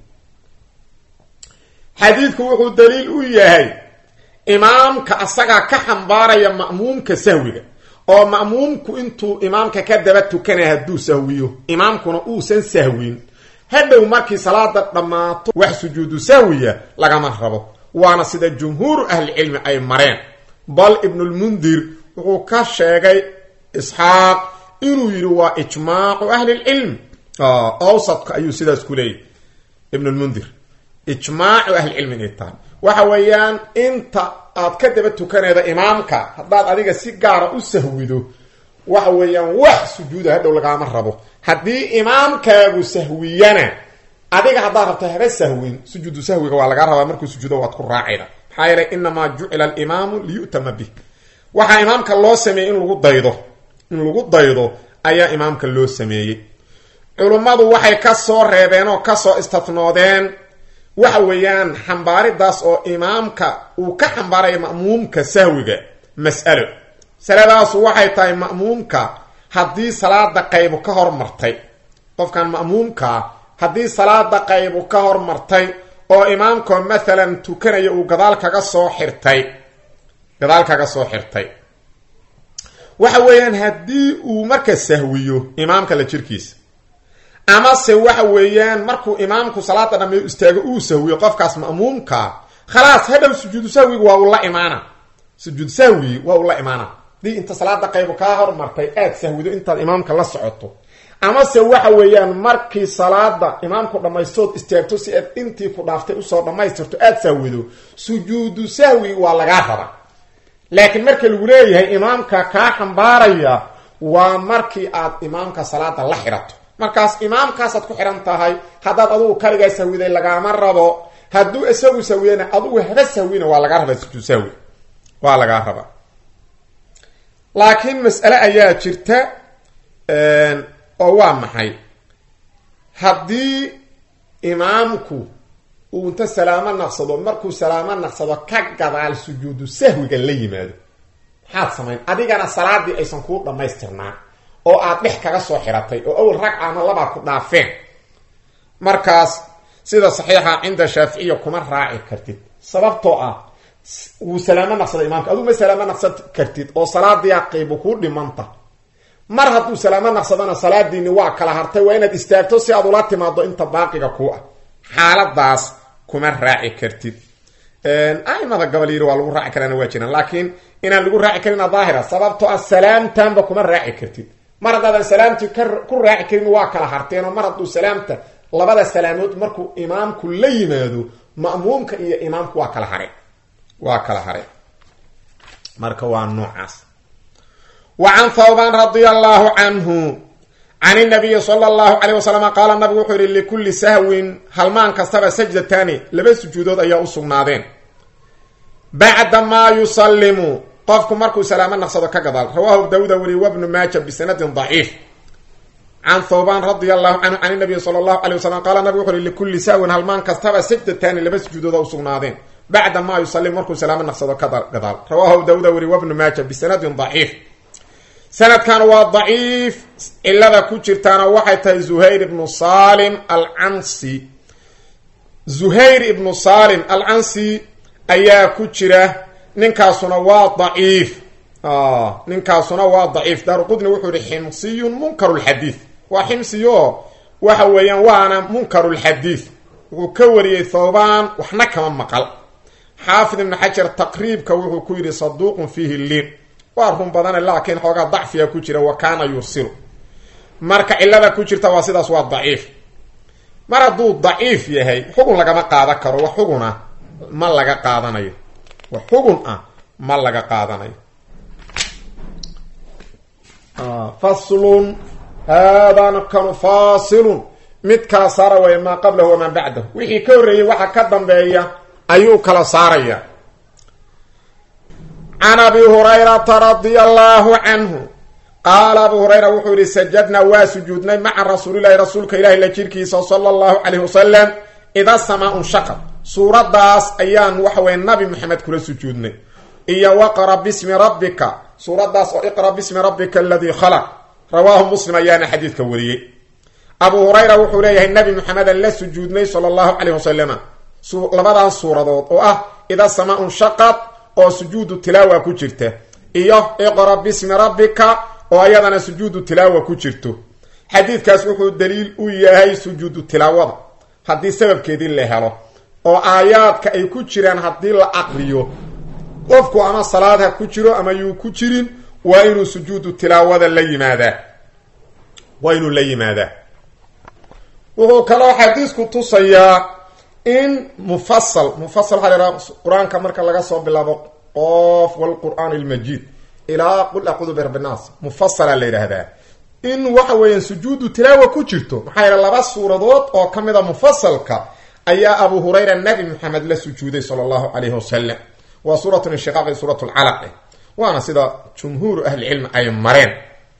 xadiidku wuxuu daliil u yahay imaamka asagaa ka xambaaraya ma'muumka sahwiga oo ma'muumku intuu imaamka ka daba tukanaya hadduu sahwiyo imaamkuna uusan sahwin hadhow markii salaada dhammaato wax sujuudu sahwiya lagama rabo waana sida jumhuuru ahlicilmi ay mareen bal ibnulmundir wuxuu ka sheegay isxaaq inuu yidhi waa ijmaacu ahlilcilm awsadka ayuu sidaas ku leeyahy ibnulmundir ijmaacu ahlicilmi inay tahay waxa weeyaan inta aad ka daba tukanayda imaamka haddaad adiga si gaara u sahwido waxa weeyaan wax sujuuda hadhow lagaama rabo haddii imaamkaagu sahwiyana adiga haddaad rabto haba sahwin sujuudu sahwiga waa lagaa rabaa markuu sujuudo waad ku raacayda maxaa yeelay inamaa jucila alimaamu liyu'tama bih waxaa imaamka loo sameeyey in lagu daydo in lagu daydo ayaa imaamka loo sameeyey culummadu waxay ka soo reebeen oo kasoo istafnoodeen waxa weeyaan xambaaridaas oo imaamka uu ka xambaaraya ma'muumka sahwiga mas'alo masaladaasu waxay tahay ma'muumka haddii salaada qaybu ka hormartay qofkan ma'muumkaa haddii salaada qaybu ka hormartay oo imaamkoo maalan tukanaya uu gadaal kaga soo xirtay gadaal kaga soo xirtay waxa weeyaan haddii uu marka sahwiyo imaamka la jirkiisa amase waxa weeyaan markuu imaamku salaada dhameeyo istaago uu sahwiyo qofkaas ma'muumkaa khalaas hadhow sujuudu sahwiga waa uu la imaana sujuud sahwi waa uu la imaana hadii inta salaada qaybu kaa hormartay aad sahwido intaad imaamka la socoto amase waxa weeyaan markii salaada imaamku dhammaystood istaagto si aad intii ku dhaaftay usoo dhammaystirto aada sahwido sujuudu sahwi waa lagaa raba laakiin marka lagu leeyahay imaamka kaa xambaaraya waa markii aad imaamka salaada la xidhato markaas imaamkaasaad ku xidhan tahay haddaad adugu kaligaa sahwiday lagaama rabo hadduu isagu sahwiyana adugu haba sahwina waa lagaa rabaa sujuud sahwi waa lagaa rabaa laakiin mas'ale ayaa jirta oo waa maxay haddii imaamku uu inta salaamo naqsado markuu salaamo naqsado ka gadaal sujuudu sahwiga la yimaado maxaad samayn adigana salaadii aysan kuu dhammaystirnaa oo aad dhex kaga soo xiratay oo awal ragca ama labaa ku dhaafeen markaas sida saxiixa cinda shaaficiya kuma raaci kartid sababtoo ah wuu salaamo naqsada imaamka aduu ma salaamo naqsan kartid oo salaadiia qaybu kuu dhimanta mar hadduu salaamo naqsadana salaadiini waa kala hartay waa inaad istaagto si aad ula timaado inta baaqiga ku ah xaaladaas kuma raaci kartid aimada gabal yiri waa lagu raaci karaana waa jiraan laakiin inaan lagu raaci karina daahira sababtoo ah salaamtanba kuma raaci kartid mar haddaadan salaamtii ku raaci karin waa kala harteen oo mar hadduu salaamta labada salaamood markuu imaamku la yimaado ma'muumka iyo imaamku waa kala hare waa kala hare marka waa noocaas wa can thawban radia allahu canhu can inabiyi sala allahu calayh wasalam qaala nabigu wuxuu yihi likulli sahwin halmaan kastaba sajdataani laba sujuudood ayaa u sugnaadeen bacda maa yusallimu qofku markuu salaamo naqsado ka gadaal rawaahu daawuda weliy wabnu maaja bisanadin daciif can thawban radia allahu canhu can inabiyi sala allahu calay wasalam qaala nabigu wuxu uhi likulli sahwin halmaan kastaba sajdataani laba sujuudooda u sugnaadeen bacda maa yusallim markuu salaamo naqsado ka gadaal rawaahu daawuda weliy wabnu maaja bisanadin daciif sanadkan waa daciif cilada ku jirtaana waxay tahay zuhayr ibnu salim alcansi zuhayr ibnu salim alcansi ayaa ku jira ninkaasuna waa daciif ninkaasuna waa daciif daaruqudni wuxuu yihi ximsiyun munkaru lxadiid waa ximsiyo waxa weeyaan waana munkaru lxadiid wuxuu ka wariyey thawbaan waxna kama maqal xaafid ibnu xajar taqriibka wuxuu ku yidhi saduuqun fiihi liin waa run badane laakiin xoogaa dacfiga ku jira wa kaana yursilu marka cilada ku jirta waa sidaas waa daciif mar hadduu daciif yahay xugun lagama qaadan karo wax xuguna ma laga qaadanayo wax xugun ah ma laga qaadanayo faslun haadana kanu faasilun midkaa saara way maa qablahu wamaa bacdahu wixii ka horreeyey waxa ka dambeeya ayuu kala saaraya can abi hurayrata radia allahu canhu qaala abu hurayra wuxuu yihi sajadnaa waa sujuudnay maca rasuulilahi rasuulka ilahi la jirkiisa sala allahu calayh wasalam ida samaa unshaqad suuraddaas ayaan waxaweye nabi maxamed kula sujuudnay iyo waqra bismi rabbika suuraddaas oo iqra bismi rabbika aladii khalaq rawaahu muslim ayaana xadiidka wariyey abu hurayra wuxuu leeyahay nabi maxamedan la sujuudnay sala allahu calayh wasalama labadan suuradood oo ah ida samaa unshaqad oo sujuudu tilaawa ku jirta iyo iqra bismi rabbika oo ayadana sujuudu tilaawa ku jirto xadiidkaas wuxuu daliil u yahay sujuudu tilaawada haddii sababkeedii la helo oo aayaadka ay ku jiraan haddii la aqriyo qofku ama salaad ha ku jiro ama yuu ku jirin waa inuu sujuudu tilaawada la yimaadaa waa inuu la yimaadaa wuxuu kaloo xadiisku tusayaa in mufasal mufasal waxaa la yhaha qur-aanka marka laga soo bilaabo qof walqur'aan almajiid ilaa qul acuudu birabbi nnaas mufasala la yidhaahdaa in waxa weeyaan sujuudu tilaawa ku jirto maxaa yeele laba suuradood oo ka mid a mufasalka ayaa abu hurayra nabi maxamed la sujuuday sala allahu calayhi wasalam waa suurat inshiqaaq iyo suurat lcalaq waana sida jumhuuru ahlicilmi ay mareen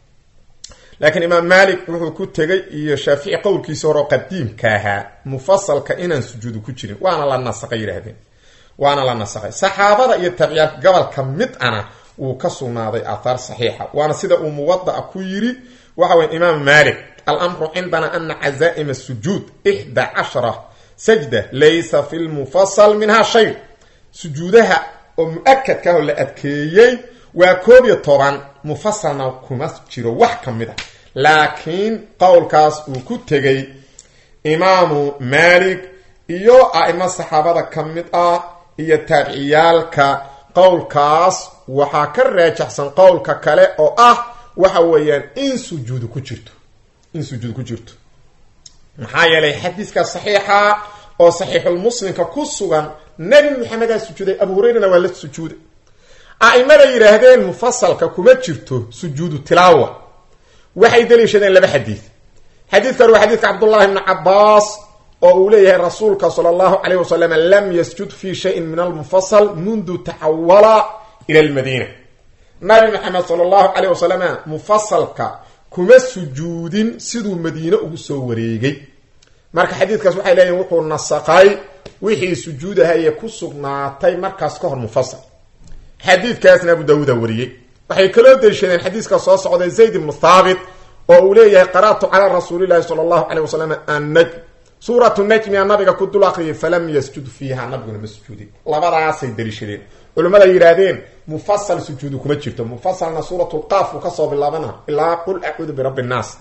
laakiin imaam maalik wuxuu ku tegay iyo shaafici qowlkiisa horeo qadiimka ahaa mufasalka inaan sujuudu ku jirin waana la nasaqay yidhaahdeen waana la nasaqay saxaabada iyo taabiciyaalka gobolka mid ana wuu ka sugnaaday aathaar saxiixa waana sida uu muwada'a ku yiri waxa weye imaam maalik alamru cindana ana cazaa'ima sujuud ixda cashara sajda laysa fi lmufasal minha shay sujuudaha oo mu-akadka oo la adkeeyey waa koob iyo toban mufasalna kuma jiro wax ka mid a laakiin qowlkaas uu ku tegay imaamu maalik iyo a-imo saxaabada ka mid ah iyo taabiciyaalka qowlkaas waxaa ka raajaxsan qowlka kale oo ah waxa weeyaan in sujuudu ku jirto in sujuud ku jirto maxaa yeelay xadiiska saxiixa oo saxiixulmuslimka ku sugan nebi maxamedaa sujuuday abu hurayrana waa la sujuuday a-imada yidhaahdeen mufasalka kuma jirto sujuudu tilaawa waxay daliishadeen laba xadiid xadiidka hore waa xadiidka cabdullahi bni cabaas oo uu leeyahay rasuulka sala allahu calayh wasalam lam yasjud fi shayin min almufasal mundu taxawala ila lmadiina nabi maxamed sala allahu calayh wasalam mufasalka kuma sujuudin siduu madiine ugu soo wareegay marka xadiidkaas waxay leeyihin wuxuu nasaqay wixii sujuudahaye ku sugnaatay markaas ka hor mufasal xadiidkaasna abu daawuuda wariyey waxay kaloo daliishadeen xadiiska soo socday zayd ibnu thaabit oo uu leeyahay qara'tu calaa rasuulillahi sala allahu caleyh wasalam annajm suuratu najmiya nabiga ku dul akriyay falam yasjud fiiha nabiguna ma sujuudin labadaasay daliishadeen culimmada yidhaahdeen mufasal sujuudu kuma jirto mufasalna suuratulqaaf uu kasoo bilaabana ilaa qul acuudu birabbi nnaas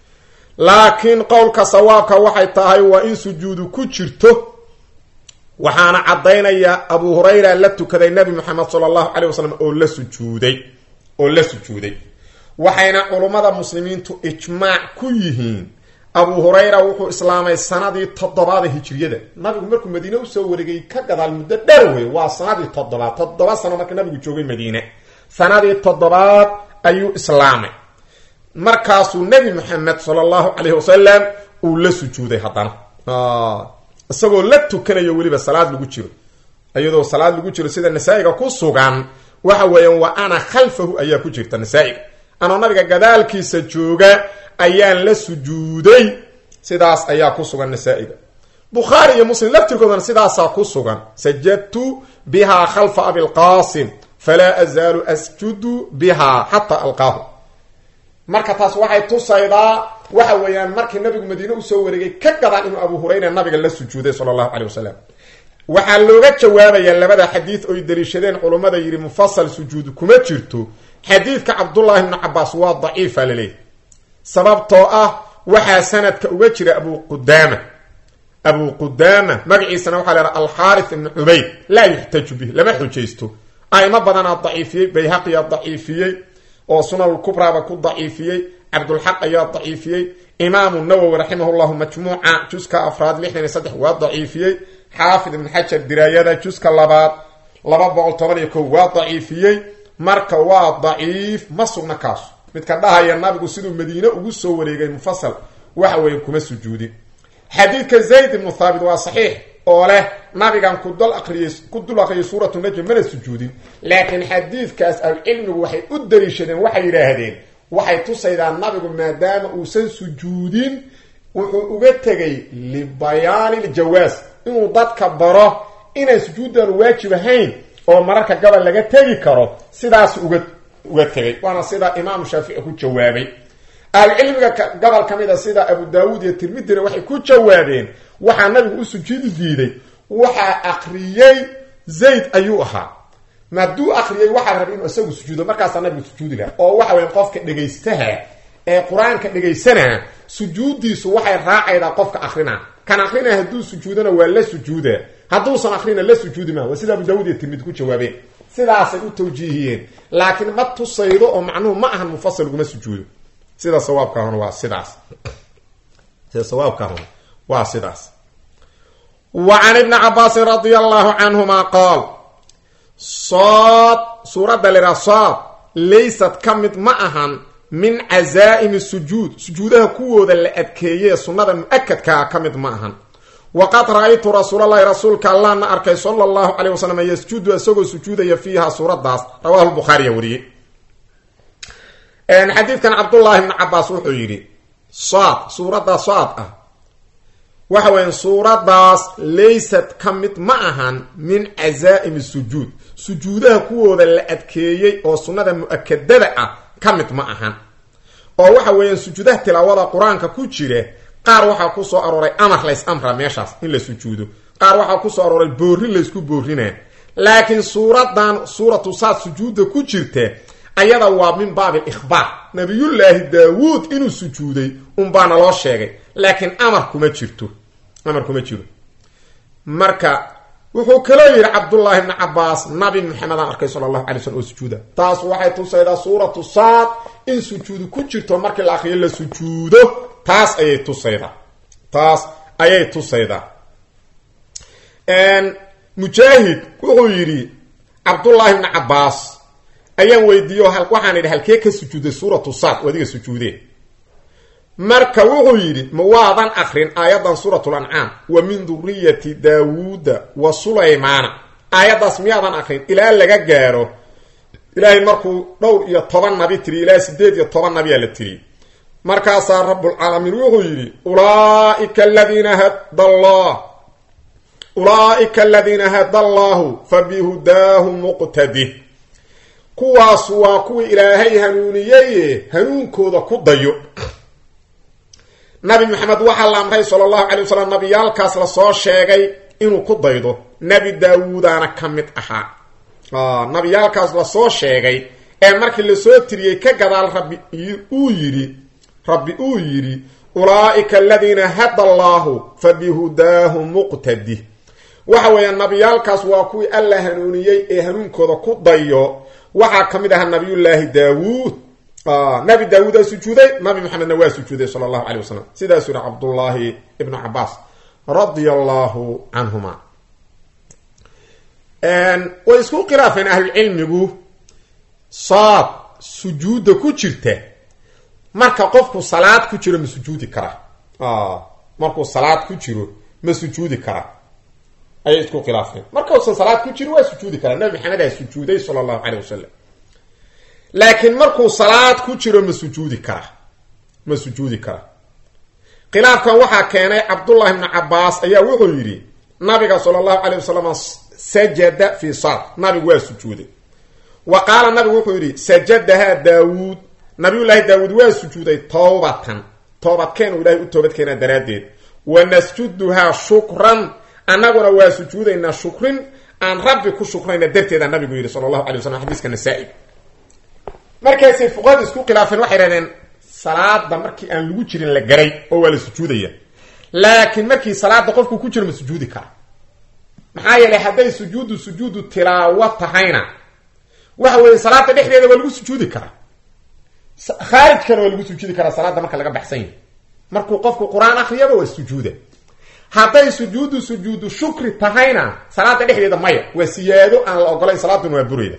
laakiin qowlka sawaabka waxay tahay waa in sujuudu ku jirto waxaana caddaynaya abu hurayra la tukaday nabi moxamed sala allahu caleyh wasalam oo la sujuuday oo la sujuuday waxayna culummada muslimiintu ijmaac ku yihiin abu hurayra wuxuu islaamay sanadii toddobaada hijriyada nabigu markuu madiine usoo wareegay ka gadaal muddo dheer wey waa sanadii toddobaad toddoba sano marka nabigu joogay madiine sanadii toddobaad ayuu islaamay markaasuu nebi maxamed sala allahu caleyhi wasalam uu la sujuuday haddana isagoo la tukanayo weliba salaad lagu jiro iyadoo salaad lagu jiro sida nasaa-iga ku sugan waxa weeyaan wa ana khalfahu ayaa ku jirta nasaa-iga anoo nabiga gadaalkiisa jooga ayaan la sujuuday sidaas ayaa ku sugan nasaa-iga bukhaari iyo muslim laftirkoodana sidaasaa ku sugan sajadtu bihaa khalfa abilqaasim falaa azaalu asjudu bihaa xataa alqaahu marka taas waxay tusaydaa waxa weeyaan markii nabigu madiine usoo wareegay ka gadaan inuu abu hurayra nabiga la sujuuday sala allahu caleyh wasalam waxaa looga jawaabayaa labada xadiid oy daliishadeen culummada yidhi mufasal sujuud kuma jirto xadiidka cabdullaahi bnu cabaas waa daciifa laleeyahy sababtoo ah waxaa sanadka uga jira abu qudaama abu qudaama magaciisana waxaa la haha alxaarith ibnu cubayd laa yuxtaju bih lama xujaysto aimo badanaa daciifiyey bayhaqiyaa daciifiyey oo sunanulkubraaba ku daciifiyey cabdulxaq ayaa daciifiyey imaamu nawowi raximah llahu majmuuca juska afraad lixdan iyo saddex waa daciifiyey xaafid ibn xajar diraayada juska labaad laba boqol toban iyo kow waa daciifiyey marka waa daciif ma sugna kaasu midka dhahaya nabigu siduu madiine ugu soo wareegay mufasal waxa weeye kuma sujuudin xadiidka zayd ibnu thaabit waa saxiix oo leh nabigan kudul aqriyay ku dul aqriyay suuratu najm mana sujuudin laakiin xadiidkaas ahlucilmigu waxay u daliishadeen waxay yidhaahdeen waxay tusaydaa nabigu maadaama uusan sujuudin wuxuu uga tegay libayaani ljawaas inuu dadka baro inaan sujuuddan waajib ahayn oo mararka gabal laga tegi karo sidaas uga uga tegay waana sida imaamu shaafici ku jawaabay ahlucilmiga gobol ka mid a sida abu daawuud iyo tirmidina waxay ku jawaabeen waxaa nabigu u sujuudi diiday waxaa akriyey zayd ayuu ahaa maaduu akriyay waxaa rabay inuu isagu sujuudo markaasaa nabigu sujuudi laha oo waxa weya qofka dhegaystaha ee qur-aanka dhegaysanaa sujuuddiisu waxay raacaydaa qofka akrina kan akrina hadduu sujuudana waa la sujuuda hadduusan akrina la sujuudi maa waa sida abu daawud iyo tirmidi ku jawaabeen sidaasay u tawjiihiyeen laakiin ma tusaydo oo macnuhu ma ahan mufasal laguma sujuudo sida sawaabkaahuna waa sidaas sida sawaabkaahuna waa sidaas wa can ibni cabaasin radia allahu canhuma qaal sood suuradda liraa sood laysad ka mid ma ahan min cazaa'imi sujuud sujuudaha kuwooda la adkeeyee sunnada mu-akadkaa ka mid ma ahan waqad ra-aytu rasuulalahi rasuulka allahna arkay sala allahu caleyh wasalam yasjudu isagoo sujuudaya fiiha suuradaas rawahu lbukhaariya wariyey xadiidkan cabdullaahi bni cabaas wuxuu yidhi saad suuradda saad ah waxa weya suuradaas laysat ka mid ma ahan min cazaa'imi sujuud sujuudaha kuwooda la adkeeyey oo sunnada mu-akadada ah ka mid ma ahan oo waxa weeyaan sujuudaha tilaawada qur-aanka ku jira qaar waxaa ku soo arooray amar lays amra meeshaas in la sujuudo qaar waxaa ku soo arooray boorin laysku boorinaa laakiin suuradan suuratu saad sujuudda ku jirta ayada waa min baabi ikhbaar nabiyullaahi daawuud inuu sujuuday unbaana loo sheegay laakiin amar kuma jirto amar kuma jiro marka wuxuu kaloo yidhi cabdullaahi bni cabaas nabi maxamedaan arkay sala allahu alay slm oo sujuuda taas waxay tusaydaa suuratu saad in sujuudu ku jirto markii la akriyo la sujuudo taas ayay tusaydaa taas ayay tusaydaa mujaahid wuxuu yidhi cabdullaahi bni cabaas ayaan weydiiyo waxaan idhi halkee ka sujuuday suuratu saad adiga sujuudeen marka wuxuu yidhi ma waadan akrin aayadan suuratu lancaam wa min duriyati daawuuda wa sulaymaana aayaddaas miyaadan akrin ilaa laga gaaro ilaahay markuu dhowr iyo toban nabi tiri ilaa sideed iyo toban nabiyaa la tiri markaasaa rabbulcaalamiin wuxuu yidhi ulaaika aladiina hada allah ulaaika aladiina hada allahu fa bihudaahu muqtadi kuwaas waa kuwii ilaahay hanuuniyeye hanuunkooda ku dayo nabi maxamed waxaa la amray sala allahu calay wasalam nabiyaalkaas lasoo sheegay inuu ku daydo nebi daawuudaana ka mid ahaa nabiyaalkaas lasoo sheegay ee markii lasoo tiriyey ka gadaal rabbi uu yidhi rabbi uu yidhi ulaa'ika aladiina hada allaahu fa bihudaahu muqtadi waxa weeyaan nabiyaalkaas waa kuwii alla hanuuniyey ee hanuunkooda ku dayo waxaa ka mid ahaa nabiyullaahi daawuud nabi daawuudaa sujuuday nabi maxamedna waa sujuuday sala allahu calay wasalam sidaasuu yihi cabdullaahi ibnu cabaas radia allahu canhuma way isku khilaafeen ahlucilmigu saad sujuudda ku jirta marka qofku salaad ku jiro ma sujuudi karaa markuu salaad ku jiro ma sujuudi karaa ayay isku khilaafeen markausan salaad ku jiro waa sujuudi karaa nabi maxamed aa sujuuday sala allahu caleyh wasalam laakiin markuu salaad ku jiro ma sujuudi karaa ma sujuudi karaa khilaafkan waxaa keenay cabdullahi bnu cabaas ayaa wuxuu yidhi nabiga sala allahu caleyh wasalam sajada fi saad nabigu waa sujuuday wa qaala nabigu wuxuu yidhi sajadahaa daawuud nabiyullaahi daawuud waa sujuuday towbatan toobadkeen uu ilahay u toobadkeenaa daraaddeed wa nasjuduhaa shukran annaguna waa sujuudaynaa shukrin aan rabbi ku shukrayna darteeda nabigu yidhi sala allahu alay waslam xadiiska nasaa-i markaasay fuqahadu isku khilaafeen waxay hahdeen salaada markii aan lagu jirin la garay oo waa la sujuudaya laakiin markii salaada qofku ku jiro ma sujuudi kara maxaa yeelay hadday sujuudu sujuudu tilaawo tahayna waxa weeye salaada dhexdeeda waa lagu sujuudi karaa khaarijkana waa lagu sujuudi karaa salaada marka laga baxsan yahay markuu qofku qur-aan akriyaba waa sujuuda hadday sujuudu sujuudu shukri tahayna salaada dhexdeeda maya waa siyaado aan la ogolayn salaaduna waa burayda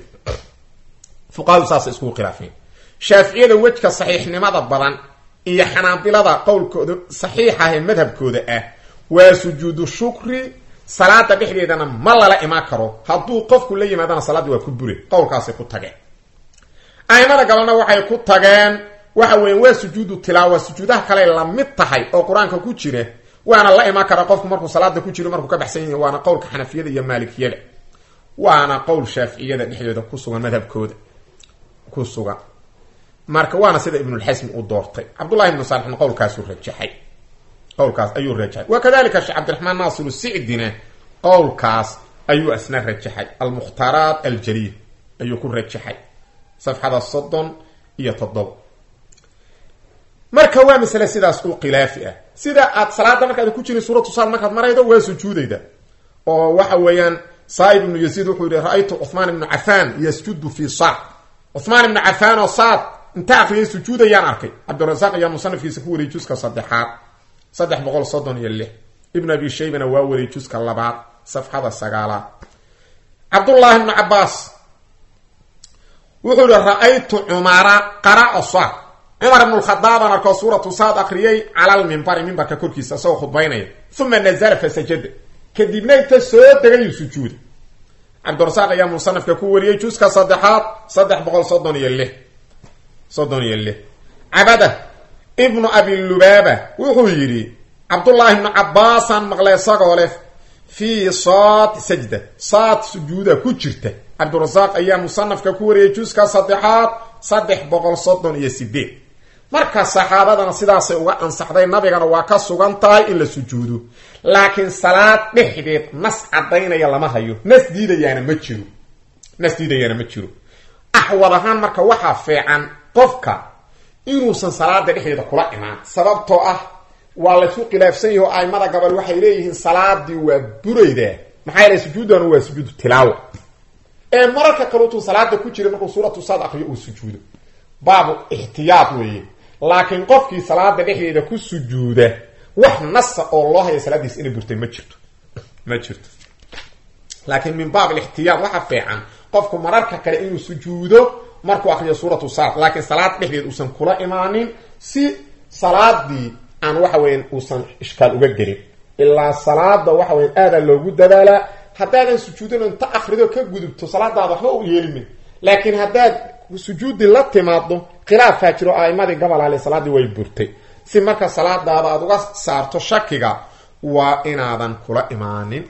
fuqahadu saasay iskugu khilaafeen shaaficiyada wejka saxiixnimada badan iyo xanaabilada qowlkooda saxiixa ee madhabkooda ah waa sujuudu shukri salaada dhexdeedana ma lala imaan karo hadduu qofku la yimaadana salaadda waa ku bure qowlkaasay ku tageen aimada galena waxay ku tageen waxa weyan waa sujuudu tilaawa sujuudaha kale la mid tahay oo qur-aanka ku jira waana la imaan karaa qofku markuu salaada ku jiro markuu ka baxsan yahay waana qowlka xanafiyada iyo maalikiyada waana qowl shaaficiyada dhexdooda ku sugan madhabkooda ku sugan marka waana sida ibnulxasmi uu doortay cabdullahi ibnu saalixna qowlkaasuu rajaxay qowlkaas ayuu rajaxay wa kadalika sheekh cabdiraxmaan naasiru sicdina qowlkaas ayuu asna rajaxay almukhtaaraat aljaliil ayuu ku rajaxay safxada soddon iyo toddoba marka waa masale sidaas u khilaafi ah sida aad salaada markaad ku jirin suuratu saad markaad maraydo waa sujuudayda oo waxa weeyaan saaib ibnu yaziid wuxuu yihi ra-aytu cuhmaan ibnu cafaan yasjudu fi saad cuhmaan ibnu cafaan oo saad inta akriyay sujuudayaan arkay cabdirasaaq ayaa musanafkiisa ku wariyay juska saddexaad saddex boqol soddon iyo lix ibn abi shaybana waa wariyay juska labaad safxada sagaalaad cabdullaahi ibnu cabaas wuxuu yihi ra-aytu cumara qara'a saad cumar ibn lkhadaabaan arkoo suuratu saad akriyey calalmimbari mimbarka korkiisa isagoo khudbaynaya uma nazala fasajada kadibna inta soo degayuu sujuuda cabdirasaaq ayaa musanafka ku wariyey juska saddexaad saddex boqol soddon iyo lix soddon iyo lix cabada ibnu abilubaaba wuxuu yidhi cabdullaahi ibnu cabbaasaan maqlay isagoo leh fii saad sajda saad sujuuda ku jirta cabdirasaaq ayaa musanafka ku wariyey juska saddexaad saddex boqol soddon iyo sideed marka saxaabadana sidaasay uga ansaxday nabigana waa ka sugan tahay in la sujuudo laakiin salaad dhexdeed nas cadaynaya lama hayo nas diidayaana ma jiro nas diidayaana ma jiro axwad ahaan marka waxaa fiican qofka inuusan salaada dhexdeeda kula imaan sababtoo ah waa laysu khilaafsan yahi oo aimada gabal waxay leeyihiin salaadii waa buraydaa maxaa yeele sujuudanu waa sujuudu tilaawa ee mararka kaluutuu salaada ku jira markuu suuratu saad akriyo uu sujuudo baabu ixtiyaad weeye laakiin qofkii salaada dhexdeeda ku sujuuda wax nasa oo loo haya salaadiis inay burtay ma jirto ma jirto laakiin min baab alixtiyaad waxa fiican qofku mararka kale inuu sujuudo markuu akriyo suuratu saad laakiin salaad dhexdeed uusan kula imaanin si salaadii aan waxa weyan uusan ishkaal uga gelin ilaa salaada waxa weyan aadaa loogu dadaalaa haddaadan sujuudin inta akrido ka gudubto salaadaada waxba u yeelimin laakiin haddaad sujuudi la timaado khilaafaa jiro aimadii gabalaale salaadii way burtay si marka salaadaada aad uga saarto shakiga waa inaadan kula imaanin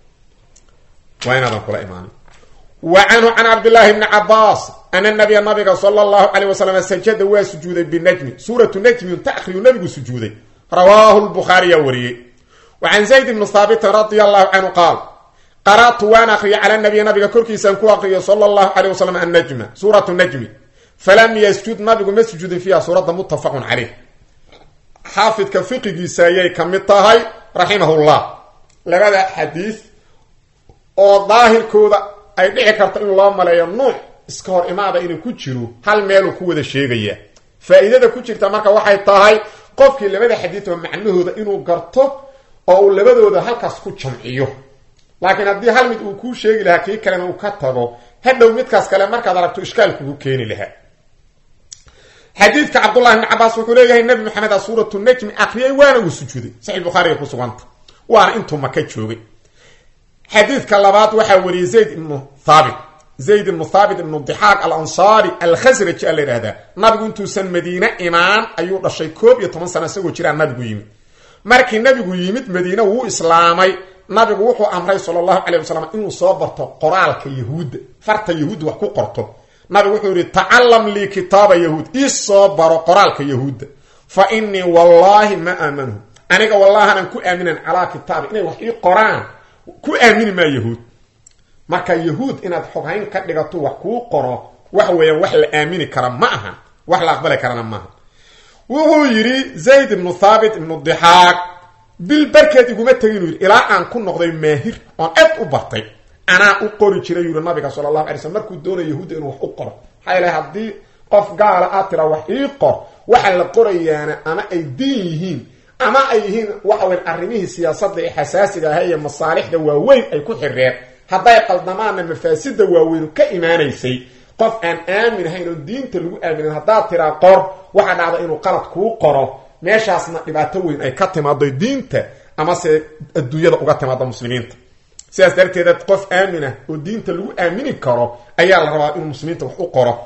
waa inaadan kula imaanin wa canhu can cabdillaahi bni cabaas ana nabiya nabiga sala allahu caleyh wasalam sajada waa sujuuday binajmi suuratu najmi unta akriyu nabigu sujuuday rawaahu lbukhaariyaa wariyey wa can zayd bni haabitin radia allahu canhu qaal qara'tu waan akriyo cala nabiy nabiga korkiisaan ku akriyo sala allahu caleyh wasalam annajma suuratu najmi falam yasjud nabigu ma sujuudin fiiha suuradda muttafaqun caleyh xaafidka fiqigiisa ayay ka mid tahay raximahullah labada xadiis oo daahirkooda ay dhici karto in loo maleeyo nuuc iska hor imaada inuu ku jiro hal meeluu ku wada sheegaya faa-iidada ku jirta marka waxay tahay qofkii labada xadiis oo macnahooda inuu garto oo uu labadooda halkaas ku jamciyo laakiin haddii hal mid uu kuu sheegi lahaa kii kalena uu ka tago hadhow midkaas kale markaad aragto ishkaal kugu keeni lahaa xadiidka cabdullahi bni cabaas wuxuu leeyahay nabi maxamed a suuratu najmi akriyay waana uu sujuuday saxix bukhaariga ku suganta waana intuu maka joogay xadiidka labaad waxaa wariyey zayd ibnu thaabit zayd ibnu thaabit ibnu dixaaq al ansaari alkhasraji a la yidhahdaa nabigu intuusan madiine imaan ayuu dhashay koob iyo toban sano isagoo jiraa nabigu yimid markii nabigu yimid madiine wuu islaamay nabigu wuxuu amray sala allahu calay wasalam inuu soo barto qoraalka yahuudda farta yahuudda wax ku qorto nabigu wuxuu yihi tacalam lii kitaaba yahuud ii soo baro qoraalka yahuudda fa innii wallaahi ma aamanhu aniga wallahanan ku aaminan calaa kitaabi inay wax ii qoraan ku aamini maa yahuud marka yahuud inaad xoghayn ka dhigato wax kuu qoro wax weeyaan wax la aamini kara ma aha wax la aqbali karana maaha wuxuu yidhi zayd ibnu thaabit ibnu dixaaq bil barkeed iguma tegin uu yidhi ilaa aan ku noqday maahir oon ed u bartay anaa u qori jiray yuri nabiga sala allahu alay slm markuu doonaya yahuudda inuu wax u qoro maxaa yeele haddii qof gaala aad tira wax ii qor waxa la qorayaana ama ay diin yihiin ama ay yihiin waxa weyn arrimihii siyaasadda ee xasaasiga aha iyo masaalixda waaweyn ay ku xireen hadday qaldamaanna mafaasida waaweynu ka imaanaysay qof aan aamin ahayn oo diinta lagu aaminin haddaad tiraa qor waxaa dhacda inuu qalad kuu qoro meeshaasna dhibaato weyn ay ka timaado diinta amase adduunyada uga timaado muslimiinta sidaas darteeda qof aaminah oo diinta lagu aamini karo ayaa la rabaa inuu muslimiinta wax u qoro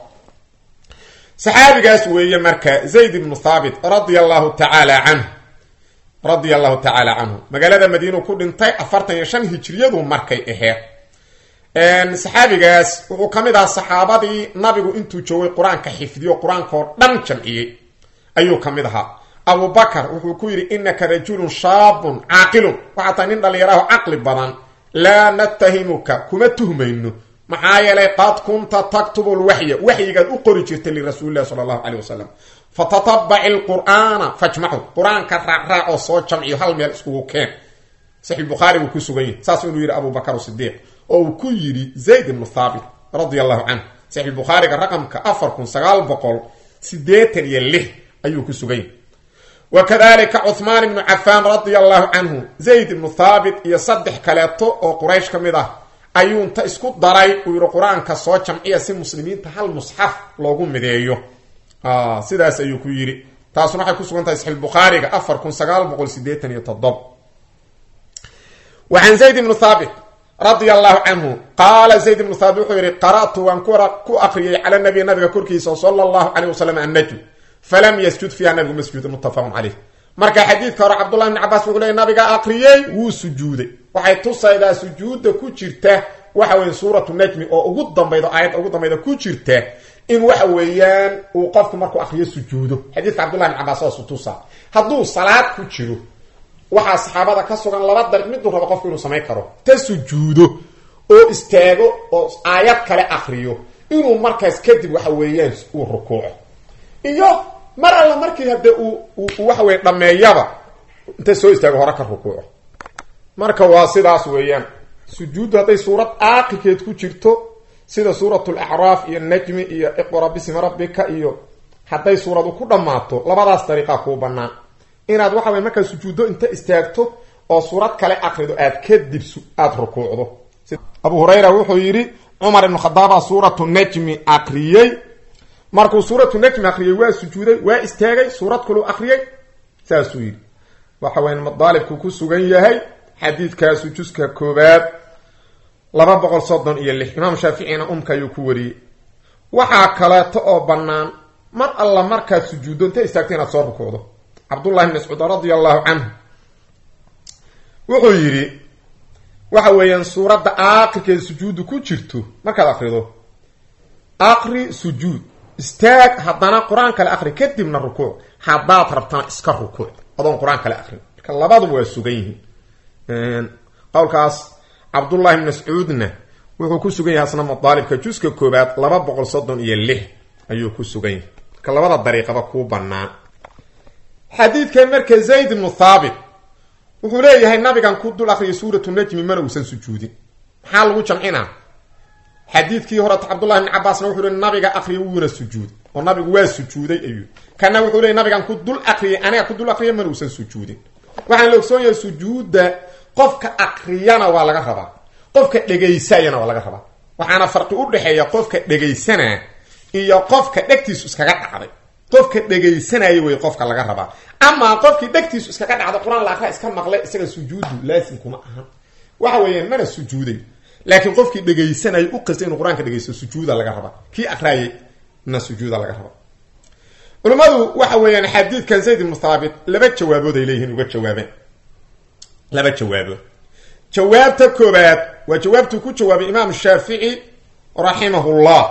saxaabigaas weeye marka zayd ibnu thaabit radia allahu tacaala canhu radia allahu tacaala canhu magaalada madiinuu ku dhintay afartan iyo shan hijriyadu markay aheed saxaabigaas wuxuu ka mid ahaa saxaabadii nabigu intuu joogay qur-aanka xifdiyo qur-aanka oo dhan jamciyey ayuu ka mid ahaa abubakar wuxuu ku yidhi inaka rajulun shaabun caaqilun waxaa tahay nin dhallinyaraho caqli badan laa natahimuka kuma tuhmayno maxaa yeelay qad kunta taktubu lwaxya waxyigaad u qori jirtay lirasuulilahi sala allahu caleyh wasalam fatatabaci lqur'aana fajmacu qur-aanka raacraac oo soo jamciyo hal meel iskugu keen saxi bukhaari buu ku sugan yahay saas inuu yidhi abubakar sidiiq oo uu ku yidhi zayd ibnu thaabit radia allahu canhu saxi bukhaariga raqamka afar kun sagaal boqol sideetan iyo lix ayuu ku sugan yahay wa kadalika cuhmaan ibnu cafaan radia allahu canhu zayd ibnu thaabit iyo saddex kaleeto oo quraysh ka mid ah ayuu inta isku daray uu yidhi qur-aanka soo jamciya si muslimiinta hal musxaf loogu mideeyo sidaas ayuu ku yidhi taasuna waxay ku sugan tahay saxiix bukhaariga afar kun sagaal boqol sideetan iyo toddoba wa can zayd ibnu thaabit radia allahu canhu qaala zayd ibnu thaabit wuxuu yihi qara'tu waan ku akriyay cala nabiy nabiga korkiisa sala allahu caleyh wasalam annajm falam yasjud fiiha nabigu ma sujuudin muttafaqun caleyh marka xadiidka hore cabdullahi ibni cabaas wuxuu leey nabiga akriyey wuu sujuuday waxay tusaydaa sujuudda ku jirta waxa weye suuratu najmi oo ugu dambaydo aayadda ugu dambayda ku jirta in waxa weeyaan uu qofku markuu akriyo sujuudo xadiidka cabdullahi ibn cabaas waasu tusa hadduu salaad ku jiro waxaa saxaabada ka sugan laba dariiq miduu rabo qofku inuu samayn karo ta sujuudo oo istaago oo aayad kale akriyo inuu markaas kadib waxa weeyaan uu rukuuco iyo mar alla markii hadde uu waxa weye dhameeyaba inta soo istaago hore ka rukuuco marka waa sidaas weeyaan sujuuddu hadday suurad aaqikeed ku jirto sida suurat lacraaf iyo najmi iyo iqra bismi rabbika iyo hadday suuradu ku dhammaato labadaas dariiqaa kuu banaan inaad waxa weye markaa sujuuddo inta istaagto oo suurad kale akrido aad kadib aada rukuucdo abu hurayra wuxuu yidhi cumar ibnu khadaaba suuratu najmi akriyey markuu suuratu najmi akriyey waa sujuuday waa istaagay suurad kaluu akriyey saasuu yidhi waxa weya madaalibku ku sugan yahay xadiidkaasu juska koobaad laba boqol soddon iyo lix imaam shaaficina umka ayuu ku wariyey waxaa kaleeto oo bannaan mar alla markaad sujuuddo inta istaagto inaad soo rukuucdo cabdullahi bn mascuud radia allahu canhu wuxuu yidhi waxa weeyaan suuradda aaqirkeeda sujuuddu ku jirto markaad akrido aqri sujuud istaag haddana qur-aan kale akri kadibna rukuuc haddaad rabtana iska rukuuc adoon qur-aan kale akrin marka labaduba waa sugan yihiin qowlkaas cabdullahi bn mascuudna wuxuu ku sugan yahay asna madaalibka juska koobaad laba boqol soddon iyo lix ayuu ku sugan yahay marka labada dariiqaba kuu bannaan xadiidkan marka zayd ibnu thaabit wuxuu leeyahay nabigan ku dul akriyay suuratu najmi mana uusan sujuudin maxaa lagu jamcinaa xadiidkii horeta cabdullahi bni cabaasna wuxuu leey nabiga akriyay wuuna sujuuday oo nabigu waa sujuuday ayuu kana wuxuu leey nabigan ku dul akriyay aniga ku dul akriyay mana uusan sujuudin waxaan la ogsoon yahay sujuudda qofka akriyana waa laga rabaa qofka dhegaysayana waa laga rabaa waxaana farqi u dhexeeya qofka dhegaysanaa iyo qofka dhegtiisu iskaga dhacday qofka dhegaysanaya wey qofka laga rabaa amaa qofkii dhegtiisu iskaga dhacday qur-aan la akra iska maqlay isaga sujuudu laasim kuma ahan waxa weeyaan mana sujuuday laakiin qofkii dhegaysanaya u qastay inuu qur-aanka dhegaysto sujuuda laga rabaa kii akraayay na sujuuda laga rabaa culimmadu waxa weeyaan xadiidkan zayd ibnu thaabit laba jawaabood ay leeyihiin uga jawaabeen laba jawaabood jawaabta koobaad waa jawaabtuu ku jawaabay imaam shaafici raximahullah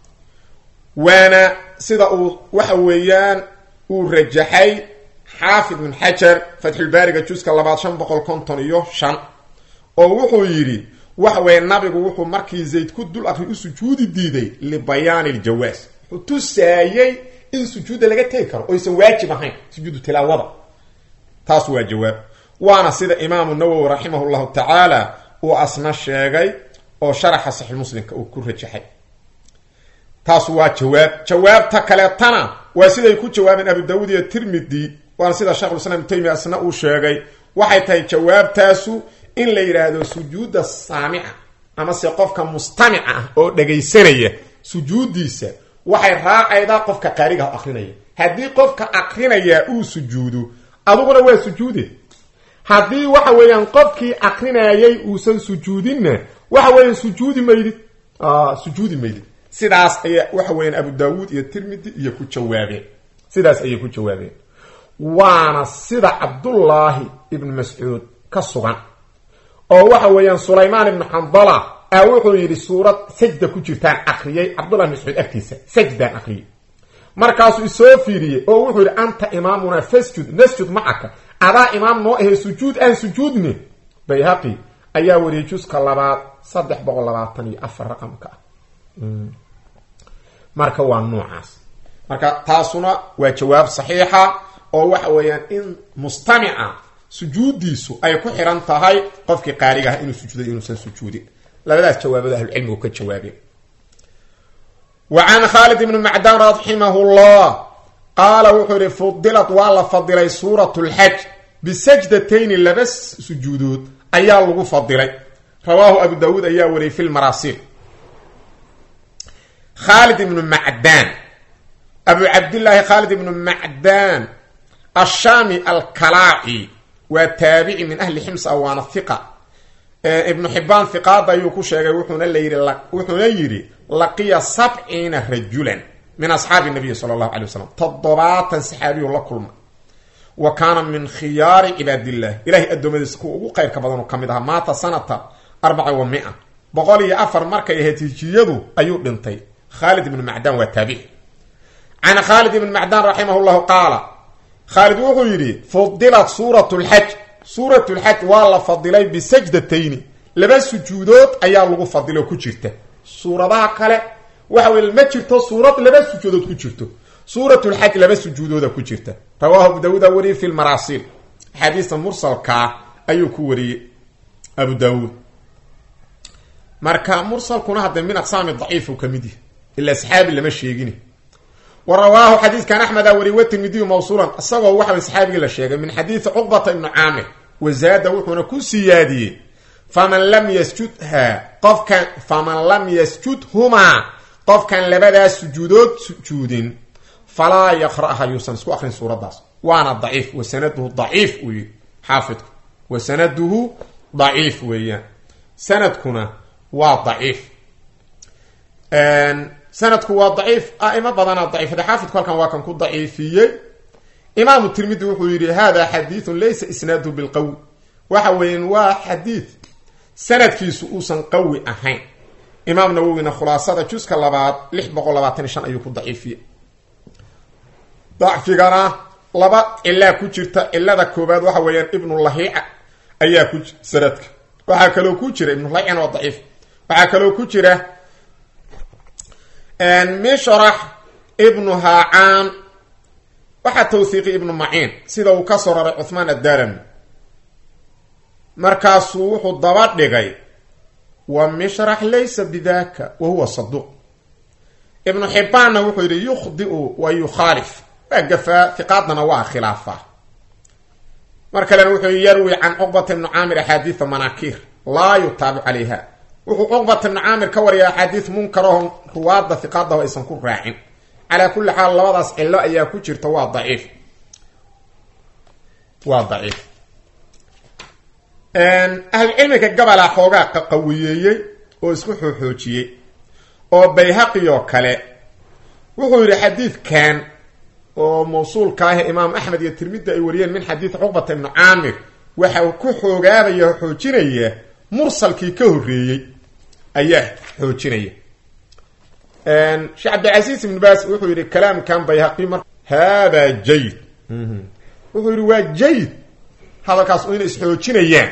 waana sida uu waxa weeyaan uu rajaxay xaafid ibn xajar fatxulbaariga juska labaad shan boqol konton iyo shan oo wuxuu yidhi waxa weeye nabigu wuxuu markii zayd ku dul akri u sujuudi diiday libayaani ljawaas wuxuu tusaayey in sujuudda laga tegi karo oysan waajib ahayn sujuudu tilaawada taas waa jawaab waana sida imaamu nawowi raximah llahu tacaala uu asna sheegay oo sharaxa saxiix muslimka uu ku rajaxay taas waa jawaab jawaabta kaleetana waa siday ku jawaabeen abu daawuud iyo tirmidi waana sida shekhulislaam ibnu taymiya asna uu sheegay waxay tahay jawaabtaasu in la yidhaahdo sujuudda saamica amase qofka mustamica ah oo dhagaysanaya sujuuddiisa waxay raacaydaa qofka qaarigaha akrinaya haddii qofka akrinaya uu sujuudo aduguna waa sujuude haddii waxa weeyaan qofkii akrinayay uusan sujuudinna waxa weeyaan sujuudi maydid sujuudi maydid sidaas ayaa waxa weeyaan abu daawuud iyo tirmidi iyo ku jawaabeen sidaas ayay ku jawaabeen waana sida cabdullaahi ibnu mascuud ka sugan oo waxa weeyaan sulaymaan ibnu xandala a wuxuu yidhi suurad sajda ku jirtaan akriyay cabdullahi ibn mascuud agtiisa sajdaan akriyay markaasuu isoo fiiriyey oo wuxuu yidhi anta imaamuna fasjud nasjud macaka adaa imaam noo ahee sujuud aan sujuudne bayhaqi ayaa wariyay juska labaad saddex boqol labaatan iyo afar raqamka ah marka waa noocaas marka taasuna waa jawaab saxiixa oo waxa weeyaan in mustamica sujuuddiisu ay ku xiran tahay qofkii qaariga ah inuu sujuuday inuusan sujuudin labadaas jawaabood ahlucilmigu ka jawaabeen wa can khaalid ibni macdan raximah llah qaala wuxuu yihi fudilat waa la fadilay suurat lxaj bisajdatayni laba sujuudood ayaa lagu fadilay rawaahu abu daawuud ayaa wariyay fi lmaraasil khaalid ibnu macdaan abu cabdillaahi khaalid ibnu macdaan ashaami alkalaaci waa taabici min ahli ximsa waana hiqa ibnu xibaan hiqaada ayuu ku sheegay wuxuuna layii wuxuuna yidhi laqiya sabciina rajulan min asxaabi nabiyi sala allahu alay wasalam toddobaatan saxaabiyu la kulma wa kaana min khiyaari cibaadillah ilahay addoommadiisa kuwa ugu qayrka badan oo ka mid ahaa maata sanata arbaca wa mia boqol iyo afar markay ahayd hijiyadu ayuu dhintay khaalid ibnu macdaan waa taabici can khaalid ibn macdaan raximah llahu qaala khaalid wuxuu yidhi fudilat suurat lxaj suurat lxaj waa la fadilay bisajdatayni laba sujuudood ayaa lagu fadilay oo ku jirta suuradaha kale waxa wey ma jirto suurad laba sujuudood ku jirto suurat lxaj laba sujuudooda ku jirta rawaahu abu daawuuda wariyey fi lmaraasil axaadiista mursalkaa ayuu ku wariyey abu daawuud marka mursalkuna hadda min aqsaami daciif uu ka mid yahay ila saxaabi lama sheegin wa rawaahu xadiidkan axmeda wariy watirmidiyu mawsuulan isagoo waxa saxaabigii la sheegay min xadiidi cuqbata ibnu caamir wazaada wuxuuna ku siyaadiyey faman lam yasjudha qofkan faman lam yasjudhumaa qofkan labadaas sujuudood sujuudin falaa yaqra'ha yuusan isku akrin suuraddaas waana daciif wa sanaduhu daciif uu yidhi xaafidku wa sanaduhu daciif weeyaan sanadkuna waa daciif sanadku waa daciif aimo badanaa daciifada xaafidku halkan waa kan ku daciifiyey imaamu tirmidi wuxuu yidhi hada xadiidun laysa isnaaduhu bilqawi waxa weeyaan waa xadiid sanadkiisu uusan qawi ahayn imaam nawowina khulaasada juska labaad lix boqol labaatan iyo shan ayuu ku daciifiyey dacfigana laba cilaa ku jirta cilada koobaad waxa weeyaan ibnulahiica ayaa ku sanadka waxaa kaloo ku jira ibnulahiicana waa daciif waxaa kaloo ku jira mishrax ibnu haacaan waxaa tawhiiqi ibnu maciin sida uu ka soo raray cuhmaan addarami markaasuu wuxuu daba dhigay wa mishrax laysa bidaka wa huwa saduuq ibnu xibbaanna wuxuu yidhi yukhdiu wa yukhaalif waa gafaa hiqaadana waa khilaafaa mar kalena wuxuu yarwi can cuqbata ibnu caamir axaadiida manaakiir laa yutaabic calayha wuxuu cuqbata ibnu caamir ka wariya axaadiis munkaraho ruwaada hiqaadaho aysan ku raacin calaa kulli xaal labadaas cillo ayaa ku jirta waa daciif waa daciif ahlucilmiga gabalaa xoogaa qaqawiyeeyey oo isku xooxoojiyey oo bayhaqi oo kale wuxuu yidhi xadiidkan oo mawsuulka ah imaam axmed iyo tirmidi ay wariyeen min xadiid cuqbata ibnu caamir waxa uu ku xoogaabaya oo xoojinaya mursalkii ka horreeyey ayaa xoojinaya sheekh cabdilcasiis ibnu baas wuxuu yidhi kalaamkan bayhaqi mar hada jayid wuxuu yidhi waa jayid hadalkaas oo inay isxoojinayaan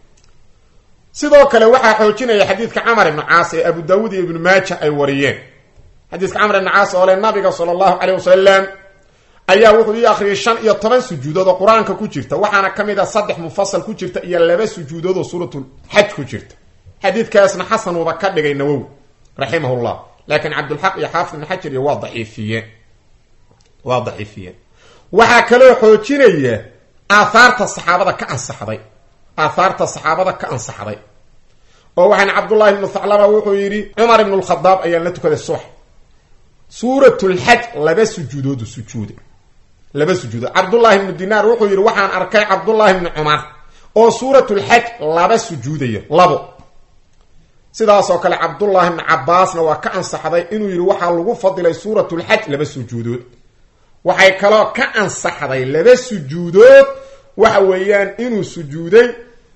sidoo kale waxaa xoojinaya xadiidka camar ibnu caas ee abu daawuud iyo ibnu maaja ay wariyeen xadiiska camar ibnu caas oo le nabiga sala allahu caleyh wasalam ayaa wuxuu ii akhriyay shan iyo toban sujuudood oo qur-aanka ku jirta waxaana ka mid a saddex mufasal ku jirta iyo laba sujuudood oo suuratul xaj ku jirta xadiidkaasna xasan uuba ka dhigay nawowi raximahullah laakiin cabdulxaq iyo xaafid ibn xajar iyo waa daciifiyeen waa daciifiyeen waxaa kaloo xoojinaya aathaarta saxaabada ka ansaxday aathaarta saxaabada ka ansaxday oo waxaan cabdullahi ibnu thaclaba wuxuu yidhi cumar ibnu lkhadaab ayaan la tukaday subax suuratulxaj laba sujuudoodu sujuuda laba sujuudood cabdullahi ibnu dinaar wuxuu yidhi waxaan arkay cabdullahi ibnu cumar oo suuratulxaj laba sujuudaya labo sidaasoo kale cabdullahi ibnu cabaasna waa ka ansaxday inuu yidhi waxaa lagu fadilay suuratulxaj laba sujuudood waxay kaloo ka ansaxday laba sujuudood waxa weeyaan inuu sujuuday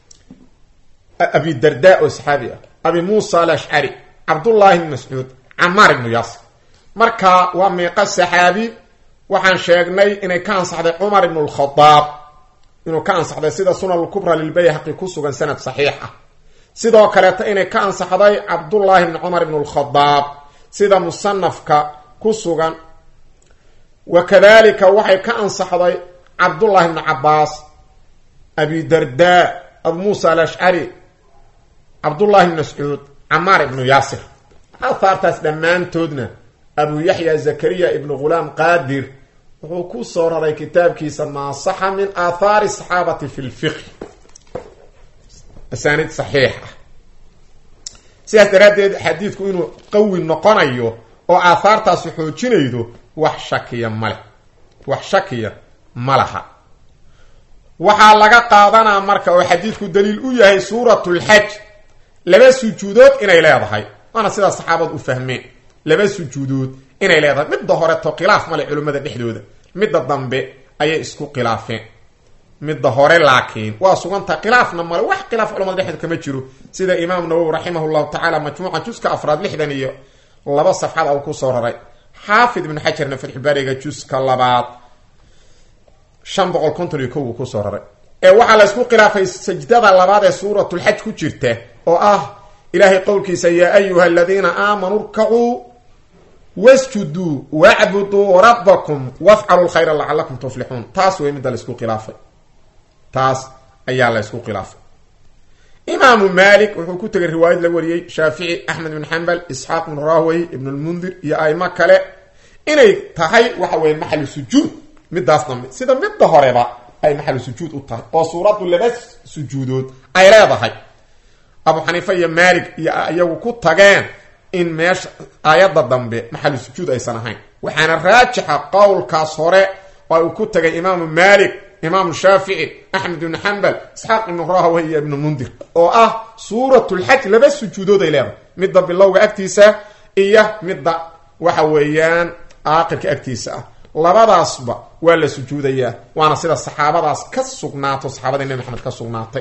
abi darda oo saxaabi ah abi muusa alashcari cabdullahi ibn mascuud camaar ibnu yaasir marka waa meeqa saxaabi waxaan sheegnay inay ka ansaxday cumar ibnu lkhadaab inuu ka ansaxday sida sunan lkubra lilbayhaqi ku sugan sanad saxiix ah sidoo kaleeta inay ka ansaxday cabdullaahi ibni cumar ibnu lkhadaab sida musanafka ku sugan wa kadalika waxay ka ansaxday cabdullahi ibnu cabaas abi darda abu muusa alashcari cabdullahi ibn mascuud camaar ibnu yaasir ahaartaas dhammaantoodna abu yaxya zakariya ibnu ghulaam qaadir wuxuu ku soo raray kitaabkiisa maa saxa min aathaari saxaabati fi lfiqh asaaniid saxiix ah sidaas daraaddeed xadiidku inuu qawi noqonayo oo aathaartaasi xoojinaydo wax shakiya maleh wax shakiya ma laha waxaa laga qaadanaa marka oo xadiidku daliil u yahay suuratulxaj laba sujuudood inay leedahay waana sidaa saxaabadu u fahmeen laba sujuudood inay leedahay midda horeto khilaaf male culimmada dhexdooda midda dambe ayay isku khilaafeen midda hore laakiin waa sugantaha khilaafna male wax khilaaf culamada dhexdooda kama jiro sida imaam nawowi raximah llahu tacaala majmuuca juska afraad lixdan iyo laba safxad u kusoo raray xaafid ibnu xajarna fatxulbaariga juska labaad shan boqol konton iyo kow uu kusoo raray ee waxaa la ysku khilaafay sajdada labaad ee suuratulxaj ku jirta oo ah ilaahay qowlkiisa yaa ayuha aladiina aamanuu rkacuu wasjuduu wacbuduu rabbakum wafcalu lkhayra lacalakum tuflixuun taas wey midda laysku khilaafay taas ayaa la ysku khilaafay imaamu malik wuxuu ku tegay riwaayad la wariyey shaafici axmed ibn xambal isxaaq ibn rahwey ibn lmundir iyo aimo kale inay tahay waxa weye maxalu sujuud midaas dambe sida midda horeba ay maxalu sujuud u tahay oo suuraddu laba sujuudood ay leedahay abu xaniifa iyo maalik iyo iyagu ku tageen in meesha aayadda dambe maxalu sujuud aysan ahayn waxaana raajixa qowlkaas hore oo uu ku tagay imaamu maalik imaamu shaafici axmed ibnu xambal isxaaq ibnu rahawey iyo ibnu mundir oo ah suuratulxaj laba sujuudood ay leedahay midda bilowga agtiisa iyo midda waxa weeyaan aaqirka agtiisa ah labadaasba waa la sujuudayaa waana sida saxaabadaas ka sugnaato saxaabada nebi maxamed ka sugnaatay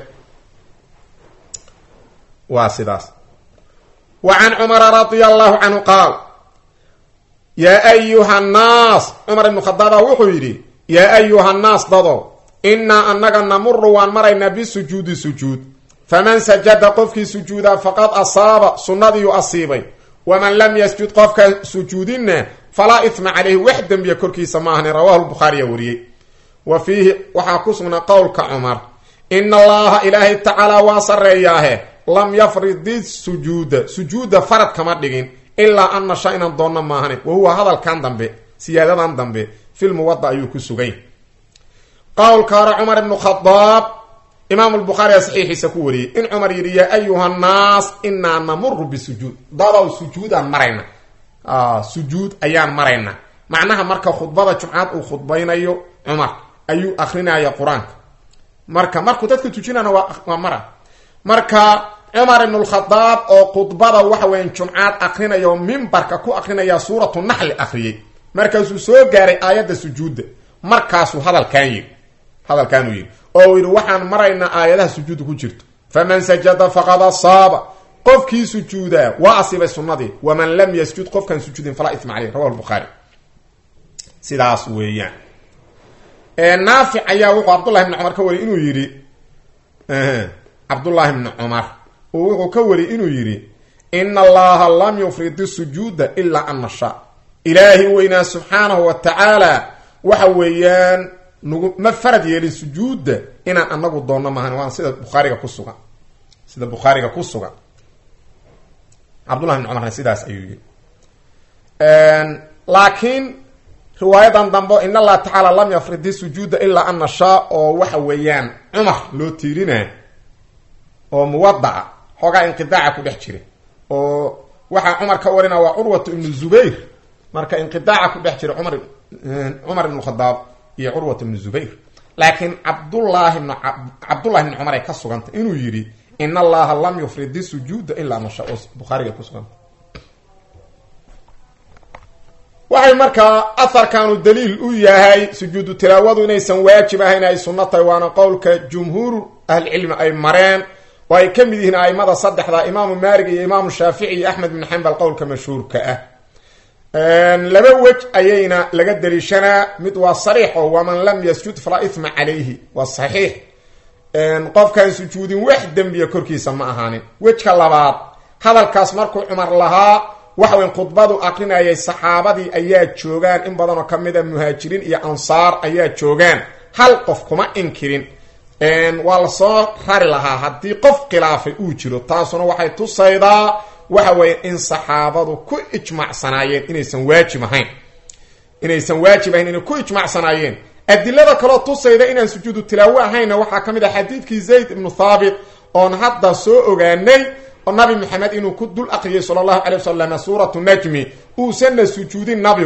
waa sidaas wa can cumara radia allahu canhu qaal yaa ayuha nnaas cumar ibnu khadaaba wuxuu yidhi yaa ayuha nnaas dado innaa annaga namuru waan maraynaa bisujuudi sujuud faman sajada qofkii sujuudaa faqad asaaba sunnadiiu asiibay waman lam yasjud qofka sujuudinna falaa itma caleyhi wax dembiya korkiisa ma ahni rawahu lbukhaariya wariyey wa fiihi waxaa ku sugnaa qowlka cumar ina allaha ilaahay tacaalaa waa sarreeyaahe lam yafridi sujuuda sujuuda farad kama dhigin ilaa an nasha inaan doonno maahane wa huwa hadalkan dambe siyaadadan dambe filmuwada ayuu ku sugay qowlka hore cumar ibnu khadaab imaam lbukhaariga saxiixiisa ku wariyey in cumar yidhi yaa ayuha nnaas inaa namuru bisujuud dadow sujuudaan marayna sujuud ayaan marayna macnaha marka khudbada jumcad uu khudbaynayo cumar ayuu akrinaya qur-aanka marka markuu dadka tujinana waa mara marka cumar ibn lkhadaab oo khudbada waxa weyan jumcaad akrinaya oo mimbarka ku akrinaya suuratu naxli akhriyey markaasuu soo gaaray aayadda sujuudda markaasuu hadalkan yidhi hadalkaanuu yidhi oo uu yidhi waxaan maraynaa aayadaha sujuudda ku jirto faman sajada faqad asaaba qofkii sujuudaa waa asiibay sunnadii waman lam yasjud qofkaan sujuudin falaa itma caleyh rawahu lbukhaari sidaas weeyaan naafic ayaa wuxuu cabdullahi bni cumar ka wariyay inuu yidhi cabdullaahi bni cumar uu wuxuu ka wariyay inuu yidhi ina allaha lam yufridi sujuuda ilaa an nasha ilaahi weynaa subxaanahu wa tacaala waxa weeyaan nagu ma farad yeelin sujuudda inaan anagu doonno maahan waan sida bukhaariga ku sugan sida bukhaariga ku sugan cabdullahi bni cumarna sidaas ayuu yidhi laakiin riwaayadan dambe in allah tacaala lam yafridi sujuuda ilaa an nashaa oo waxa weeyaan cumar loo tiirina oo muwadaca xoogaa inqidaaca ku dhex jira oo waxaa cumar ka warina waa curwatu ibnu zubayr marka inqidaaca ku dhex jira cumar cumar ibnu khadaab iyo curwat ibnu zubayr laakiin cabdullaahi bn cabdullahi bni cumar ay ka sugantay inuu yidhi in allaha lam yufridi sujuuda ilaa nasha oo bukhaariga ku suganta waxay markaa aharkanu daliil u yahay sujuudu tilaawadu inaysan waajib ahayn ay sunno tahay waana qowlka jumhuur ahlicilmi ay mareen oo ay ka mid yihiin aimada saddexda imaamu maalig iyo imaamu shaafici iyo axmed bin xambal qowlka mashhuurka ah laba wej ayayna laga daliishanaa mid waa sariix oo waman lam yasjud falaa ithma calayhi waa saxiix qofkaan sujuudin wax dembiya korkiisa ma ahaanin wejka labaad hadalkaas markuu cumar lahaa waxa weyn khudbadu akrinayay saxaabadii ayaa joogaan in badanoo ka mid a muhaajiriin iyo ansaar ayaa joogaan hal qof kuma inkirin waa lasoo rari lahaa haddii qof khilaafay uu jiro taasuna waxay tusaydaa waxa weeye in saxaabadu ku ijmacsanaayeen inaysan waajib ahayn inaysan waajib ahayn inay ku ijmacsanaayeen adilada kaloo tusayda inaan sujuudu tilaawo ahaynna waxaa ka mid ah xadiidkii zayd ibnu thaabit oon hadda soo ogaanay oo nabi maxamed inuu ku dul aqriyay sala allahu calay wasalam suuratu najmi uusanna sujuudin nabigu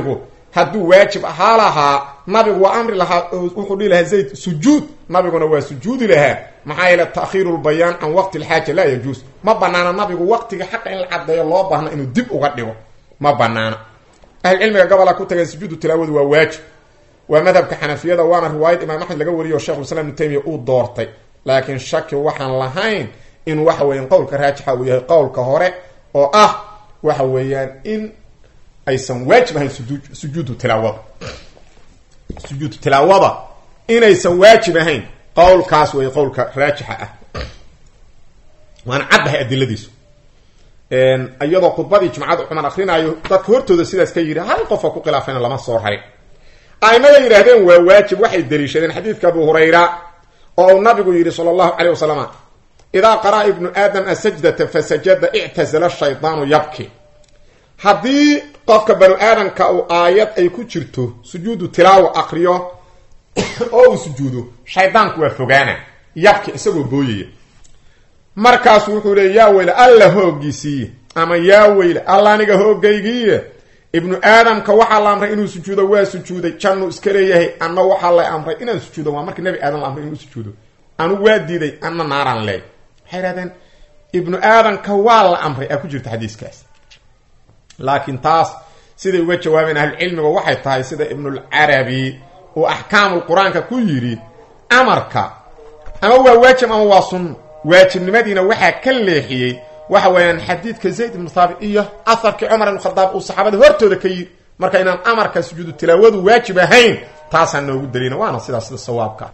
hadduu waajib ahaa lahaa nabigu waa amri lahaa wuxuu dhihi lahaa zayd sujuud nabiguna waa sujuudi lahaa maxaa yeele ta'khiiru lbayaan can waqti lxaaja laa yajuus ma banaana nabigu waqtiga xaqa in la cadeeyo loo baahna inuu dib uga dhigo ma banaana ahlucilmiga gobola ku tageen sujuudu tilaawadu waa waajib waa madhabka xanafiyada waana riwaayad imaam axmed laga wariyo o shekhulislam ibnu taymiya uu doortay laakiin shaki waxaan lahayn in waxa weeyaan qowlka raajixa uu yahay qowlka hore oo ah waxa weeyaan in aysan waajib ahayn sujud sujuudu tilaawada sujuudu tilaawada inaysan waajib ahayn qowlkaas wey qowlka raajixa ah waana caddahay adiladiisu iyadoo khudbadii jumcada cumar akrinaayo dadka hortooda sidaas ka yidhi hal qofa ku khilaafayna lama soo rarin aimada yidhaahdeen waa waajib waxay daliishadeen xadiidka abu hurayra oo uu nabigu yidhi sala allahu caleyh wasalam idaa qaraa ibnu aadam asajdata fasajada ictasala shaydaanu yabki haddii qofka banu aadamka uu aayad ay ku jirto sujuudu tilaawa akriyo oo uu sujuudo shaydaanku waa fogaana yabki isagoo booyaya markaasu wuxuu leey yaa weyle alla hooggiisiiye ama yaa weyle alla aniga hoogaygiiye ibnu aadamka waxaa la amray inuu sujuudo waa sujuuday jannuu iska leeyahay anna waxaa la amray inaan sujuudo waa markii nabi aadam la amray inuu sujuudo anu waa diiday anna naaraan leey waxay ihahdeen ibnu aadamka waa la amray aa ku jirta xadiiskaas laakiin taas siday uga jawaabeen ahlucilmiga waxay tahay sida ibnulcarabi uu axkaamul qur-aanka ku yidhi amarka ama waa waajib ama waa sunno waajibnimadiina waxaa ka leexiyey waxa weeyaan xadiidka zayd ibnu thaabit iyo aharkii cumar ibn khadaab uu saxaabada hortooda ka yidhi marka inaan amarka sujuudu tilaawadu waajib ahayn taasaan noogu dalina waana sidaas sida sawaabka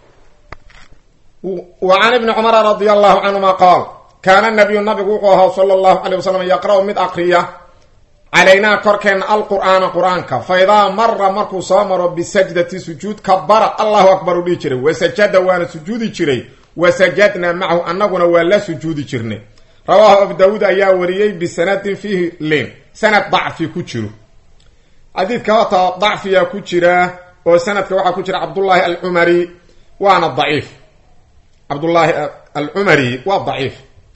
wa can ibni cumara radia allahu canhuma qaal kaana nabiyu nabigu wuxuu ahaa sala allahu calay wasalam yaqra-u mid akriya calaynaa korkeenna alqur'aana qur-aanka fa idaa mara markuu soo maro bisajdati sujuud kabara allahu akbar u dhihi jiray wasajada waana sujuudi jiray wasajadnaa macahu annaguna waa la sujuudi jirnay rawaahu abu daawuud ayaa wariyey bisanadin fiihi lin sanad dacfi ku jiro xadiidka hota dacfiyaa ku jira oo sanadka waxaa ku jira cabdullaahi alcumari waana daciif cabdullaahi alcumari waa daciif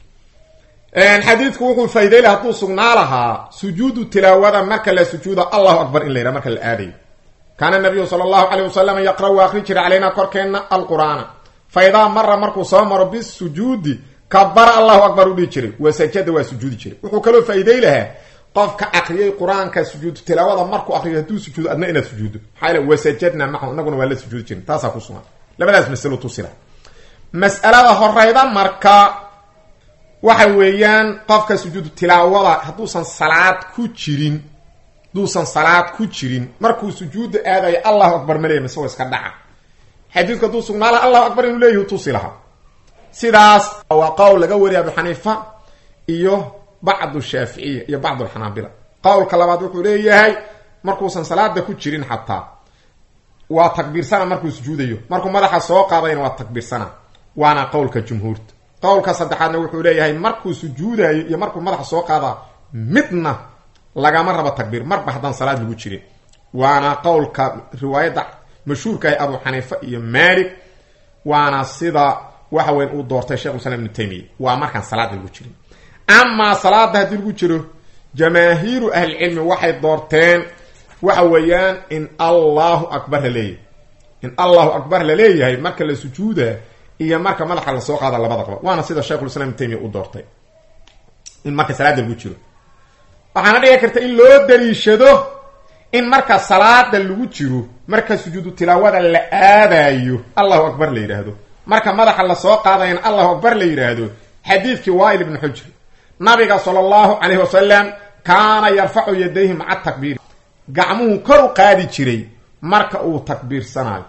xadiidku wuxuu faa'iday laha hadduu sugnaa lahaa sujuudu tilaawada marka la sujuuda allahu akbar in la yidhaha marka la aadayo kaana nabiyu sala allahu caleyh wasalam yaqra' waa akri jiray calaynaa korkeenna alqur'aana fa idaa mara markuu soo maro bisujuudi kabara allahu akbar u dhihi jiray wasajada waa sujuudi jiray wuxuu kaloo faa'iiday lahaa qofka akriyay qur-aanka sujuudu tilaawada markuu akriyo hadduu sujuudo adna inaad sujuuddo maxaa yale wasajadna macahu inaguna waa la sujuudi jirin taasaa ku sugan labadaas masalo tusila mas'alada horeyda marka waxa weeyaan qofka sujuudu tilaawada hadduusan salaad ku jirin hadduusan salaad ku jirin markuu sujuudda aadayo allahu akbar ma leeya mise wa iska dhaca xadiidku hadduu sugnaa laha allahu akbar inuu leeyahi tusi lahaa sidaas waa qowl laga wariya abu xaniifa iyo bacdu shaaficiya iyo bacdu alxanaabila qowlka labaad wuxuu leeyahay markuusan salaada ku jirin xataa waa takbiirsana markuu sujuudayo markuu madaxa soo qaadayna waa takbiirsana waana qowlka jumhuurta qowlka saddexaadna wuxuu leeyahay markuu sujuudayo iyo markuu madaxa soo qaadaa midna lagama rabo takbiir marba haddaan salaad lagu jirin waana qowlka riwaayadda mashhuurkaah abu xaniifa iyo maalik waana sida waxa weyn uu doortay shekh islam ibnu taymiya waa markaan salaada lagu jirin amaa salaada haddii lagu jiro jamaahiiru ahlicilmi waxay doorteen waxa weeyaan in allahu akbar la leeyahay in allahu akbar la leeyahay marka la sujuuda iyo marka madaxa lasoo qaada labada qaba waana sida shekhulislam ibnu taymiya u doortay in marka salaada lagu jiro waxaana dhici karta in loo daliishado in marka salaada lagu jiro marka sujuudu tilaawada la aadayo allahu akbar la yidhaahdo marka madaxa lasoo qaadayana allahu akbar la yidhaahdo xadiidkii waail ibnu xujr nabiga sala allahu calayhi wasalam kaana yarfacu yadayhi maca takbiiri gacmuhu kor u qaadi jiray marka uu takbiirsanayo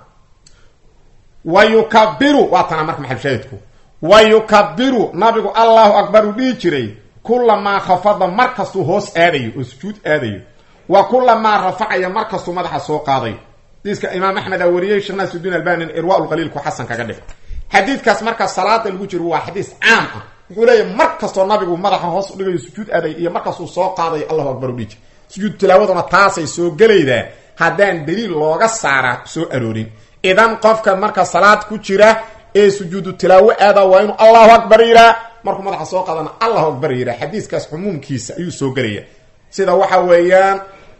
wa yukabiru waa tana marka maxalshaahidku wa yukabiru nabigu allahu akbar uu dhihi jiray kulamaa khafada markastuu hoos aadayo oo sujuud aadayo wa kulamaa rafacaya markastuu madaxa soo qaadayo xadiiska imaam axmed aa wariyey sheekh naasirudiin albani irwa lqaliilku xasan kaga dhig xadiidkaas marka salaada lagu jiro waa xadiis caam ah wuxuu leeyahy mar kastoo nabigu madaxa hoos u dhigayo sujuud aadayo iyo markastuu soo qaadayo allahu akbar u dhihi jir sujuud tilaawaduna taasay soo gelaydaa haddaan daliil looga saara soo aroorin idan qofka marka salaad ku jira ee sujuudu tilaawo aada waa inuu allahu akbar yiraa markuu madaxa soo qaadana allahu akbar yiraa xadiiskaas cumuumkiisa ayuu soo gelaya sida waxa weeyaan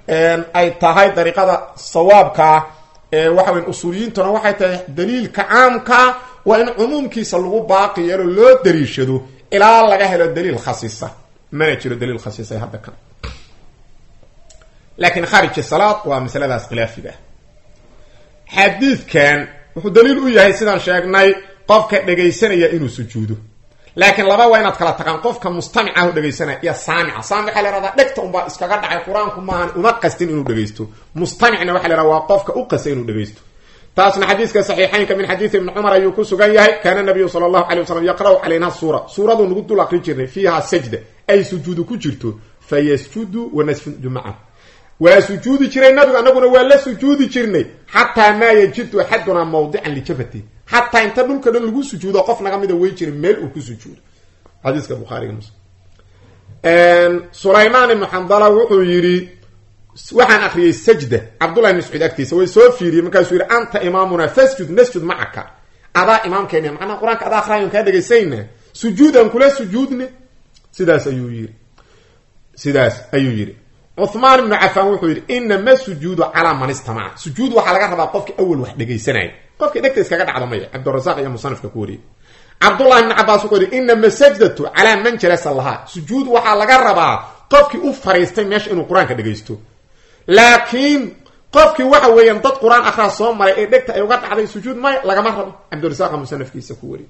ay tahay dariiqada sawaabkaa waxa weya usuuliyiintuna waxay tahay daliilka caamkaa waa in cumuumkiisa lagu baaqi yeelo loo daliishado ilaa laga helo daliil khasiisa mana jiro daliil khasiisa hadda kan laakiin khaarij salaad waa masaladaas khilaafiga xadiidkan wuxuu daliil u yahay sidaan sheegnay qofka dhegaysanaya inuu sujuudo laakiin laba waa inaad kala taqaan qofka mustamicahu dhegaysanaya iyo saamica saamic waxaa la hahdaa dhegta unbaa iskaga dhacay qur-aanku maahan uma qastin inuu dhegaysto mustamicna waxa la hahda waa qofka u qastay inuu dhegaysto taasna xadiiska saxiixaynka min xadiidi ibni cumar ayuu ku sugan yahay kaana nabiyu sala allahu calay wasalam yaqra'u calayna suura suuraduu nagu dul aqrin jirnay fiiha sajda ay sujuudu ku jirto fa yasjudu wanasjudu macahu waa sujuudi jiray nabigu anaguna waa la sujuudi jirnay xataa maa yajidu axadunaa mawdican lijabati xataa inta dhulka dhan lagu sujuudo qof naga mida wey jiray meel uu ku sujuudo xadiiska bukhaariga muslim sulaymaan ibnu xandala wuxuu yidhi waxaan akriyey sajda cabdullahi ibn mascuud agtiisa way soo fiiriyey markaasuu yidhi anta imaamuna fasjud nasjud macaka adaa imaamkeena macnaha qur-aanka adaa akraayon kaa dhegaysayna sujuudan kula sujuudne sidaas ayuu yidhi sidaas ayuu yidhi cuhmaan ibnu cafaan wuxuu yidhi inama sujuudu calaa man istamaca sujuud waxaa laga rabaa qofkii awal wax dhegaysanaya qofkii dhegta iskaga dhacda maya cabdirasaaq iyo musanifka ku wariyey cabdullahi ibni cabaas wuxuu yidhi inama sajdatu calaa man jalasa lahaa sujuud waxaa laga rabaa qofkii u fariistay meesha inuu qur-aanka dhegaysto laakiin qofkii waxa weeyaan dad qur-aan akhraa soo maray ee dhegta ay uga dhacday sujuud maya lagama rabo cabdirasaaqa musanafkiisa ku wariyey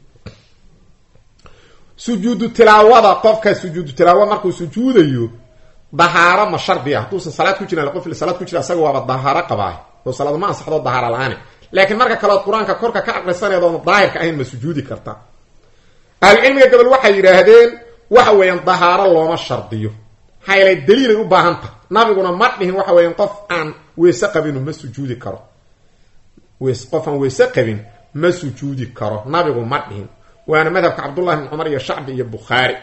sujuudu tilaawada qofka sujuudu tilaawa markuu sujuudayo dahaaro ma shardi ah hadduusan salaad ku jiran qof salaad ku jira asaga waaba dahaaro qabaay oo salaad ma ansaxdo dahaaro la-aane laakiin marka kaleod qur-aanka korka ka aqrisaneed oon daahirka ahayn ma sujuudi karta ahlucilmiga gobol waxay yidhaahdeen waxa weeyaan dahaaro looma shardiyo maxaa yeelay daliilay u baahan tahay nabiguna ma dhihin waxa weeyaan qof aan weyse qabinu ma sujuudi karo ws qof aan weyse qabin ma sujuudi karo nabigu ma dhihin waana madhabka cabdullahi bn cumar iyo shacbi iyo bukhaari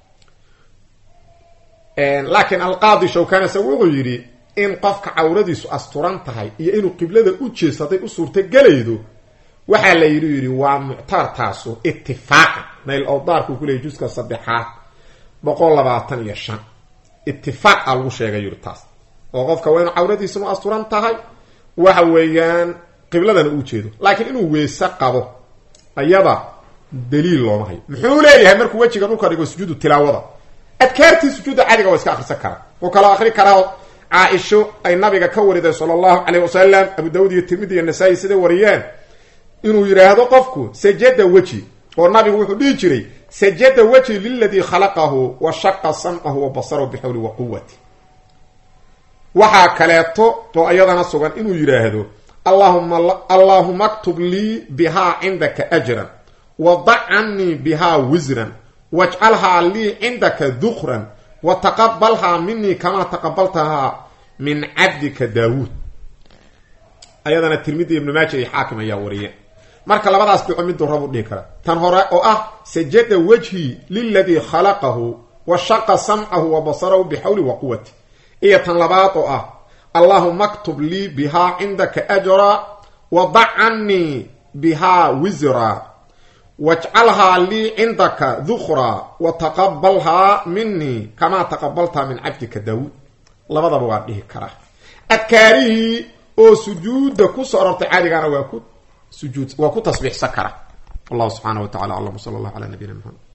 laakiin alqaadi shawkani isagu wuxuu yidhi in qofka cawradiisu asturan tahay iyo inuu qiblada u jeesto hadday u suurtagelaydo waxaa la yidhi yidhi waa muctabar taasu itifaaqan nayl awdaarkuu ku leeyay juska saddexaad boqol labaatan iyo shan itifaaqa lagu sheegay yidhi taas oo qofka waa inuu cawradiisunu asturan tahay waxa weeyaan qibladana u jeedo laakiin inuu weese qabo ayada daliil looma hayo muxuu leeyahay markuu wejiga dhulka dhigo sujuudu tilaawada adkaartii sujuudda caadiga waa iska akrisan karaa wuu kaloo akri karaa caaisho ay nabiga ka wariday sala allahu caleyh wasalam abu dawud iyo tirmidi iyo nasaa-i siday wariyeen inuu yidhaahdo qofku sajada weji oo nabigu wuxuu dhihi jiray sajada weji liladii khalaqahu wa shaqa samcahu wa basarahu bixawli wa quwati waxaa kaleeto oo ayadana sugan inuu yidhaahdo allahuma allaahuma aktub lii bihaa cindaka ajran wadac canii bihaa wisran wajcalhaa lii cindaka dukran wa taqabalhaa minii kamaa taqabaltahaa min cabdika daawuud ayadana tirmidi ibnu maaja iyo xaakim ayaa wariyeen marka labadaas duco miduu rabu dhihi kara tan hore oo ah sajada wajhii liladii khalaqahu wa shaqa samcahu wa basarahu bixawli wa quwati iyo tan labaad oo ah allaahuma aktub lii bihaa cindaka ajra wadac canii bihaa wisra wajcalhaa lii cindaka dukra wa taqabalhaa minii kamaa taqabaltaa min cabdika daawuud labadaba waa dhihi karaa adkaarihii oo sujuudda kusoo arortay caadigaana waa ku sujuud waa ku tasbiixsan kara wallahu subxaana wa tacala aclam sala allah calaa nabiyina maxamed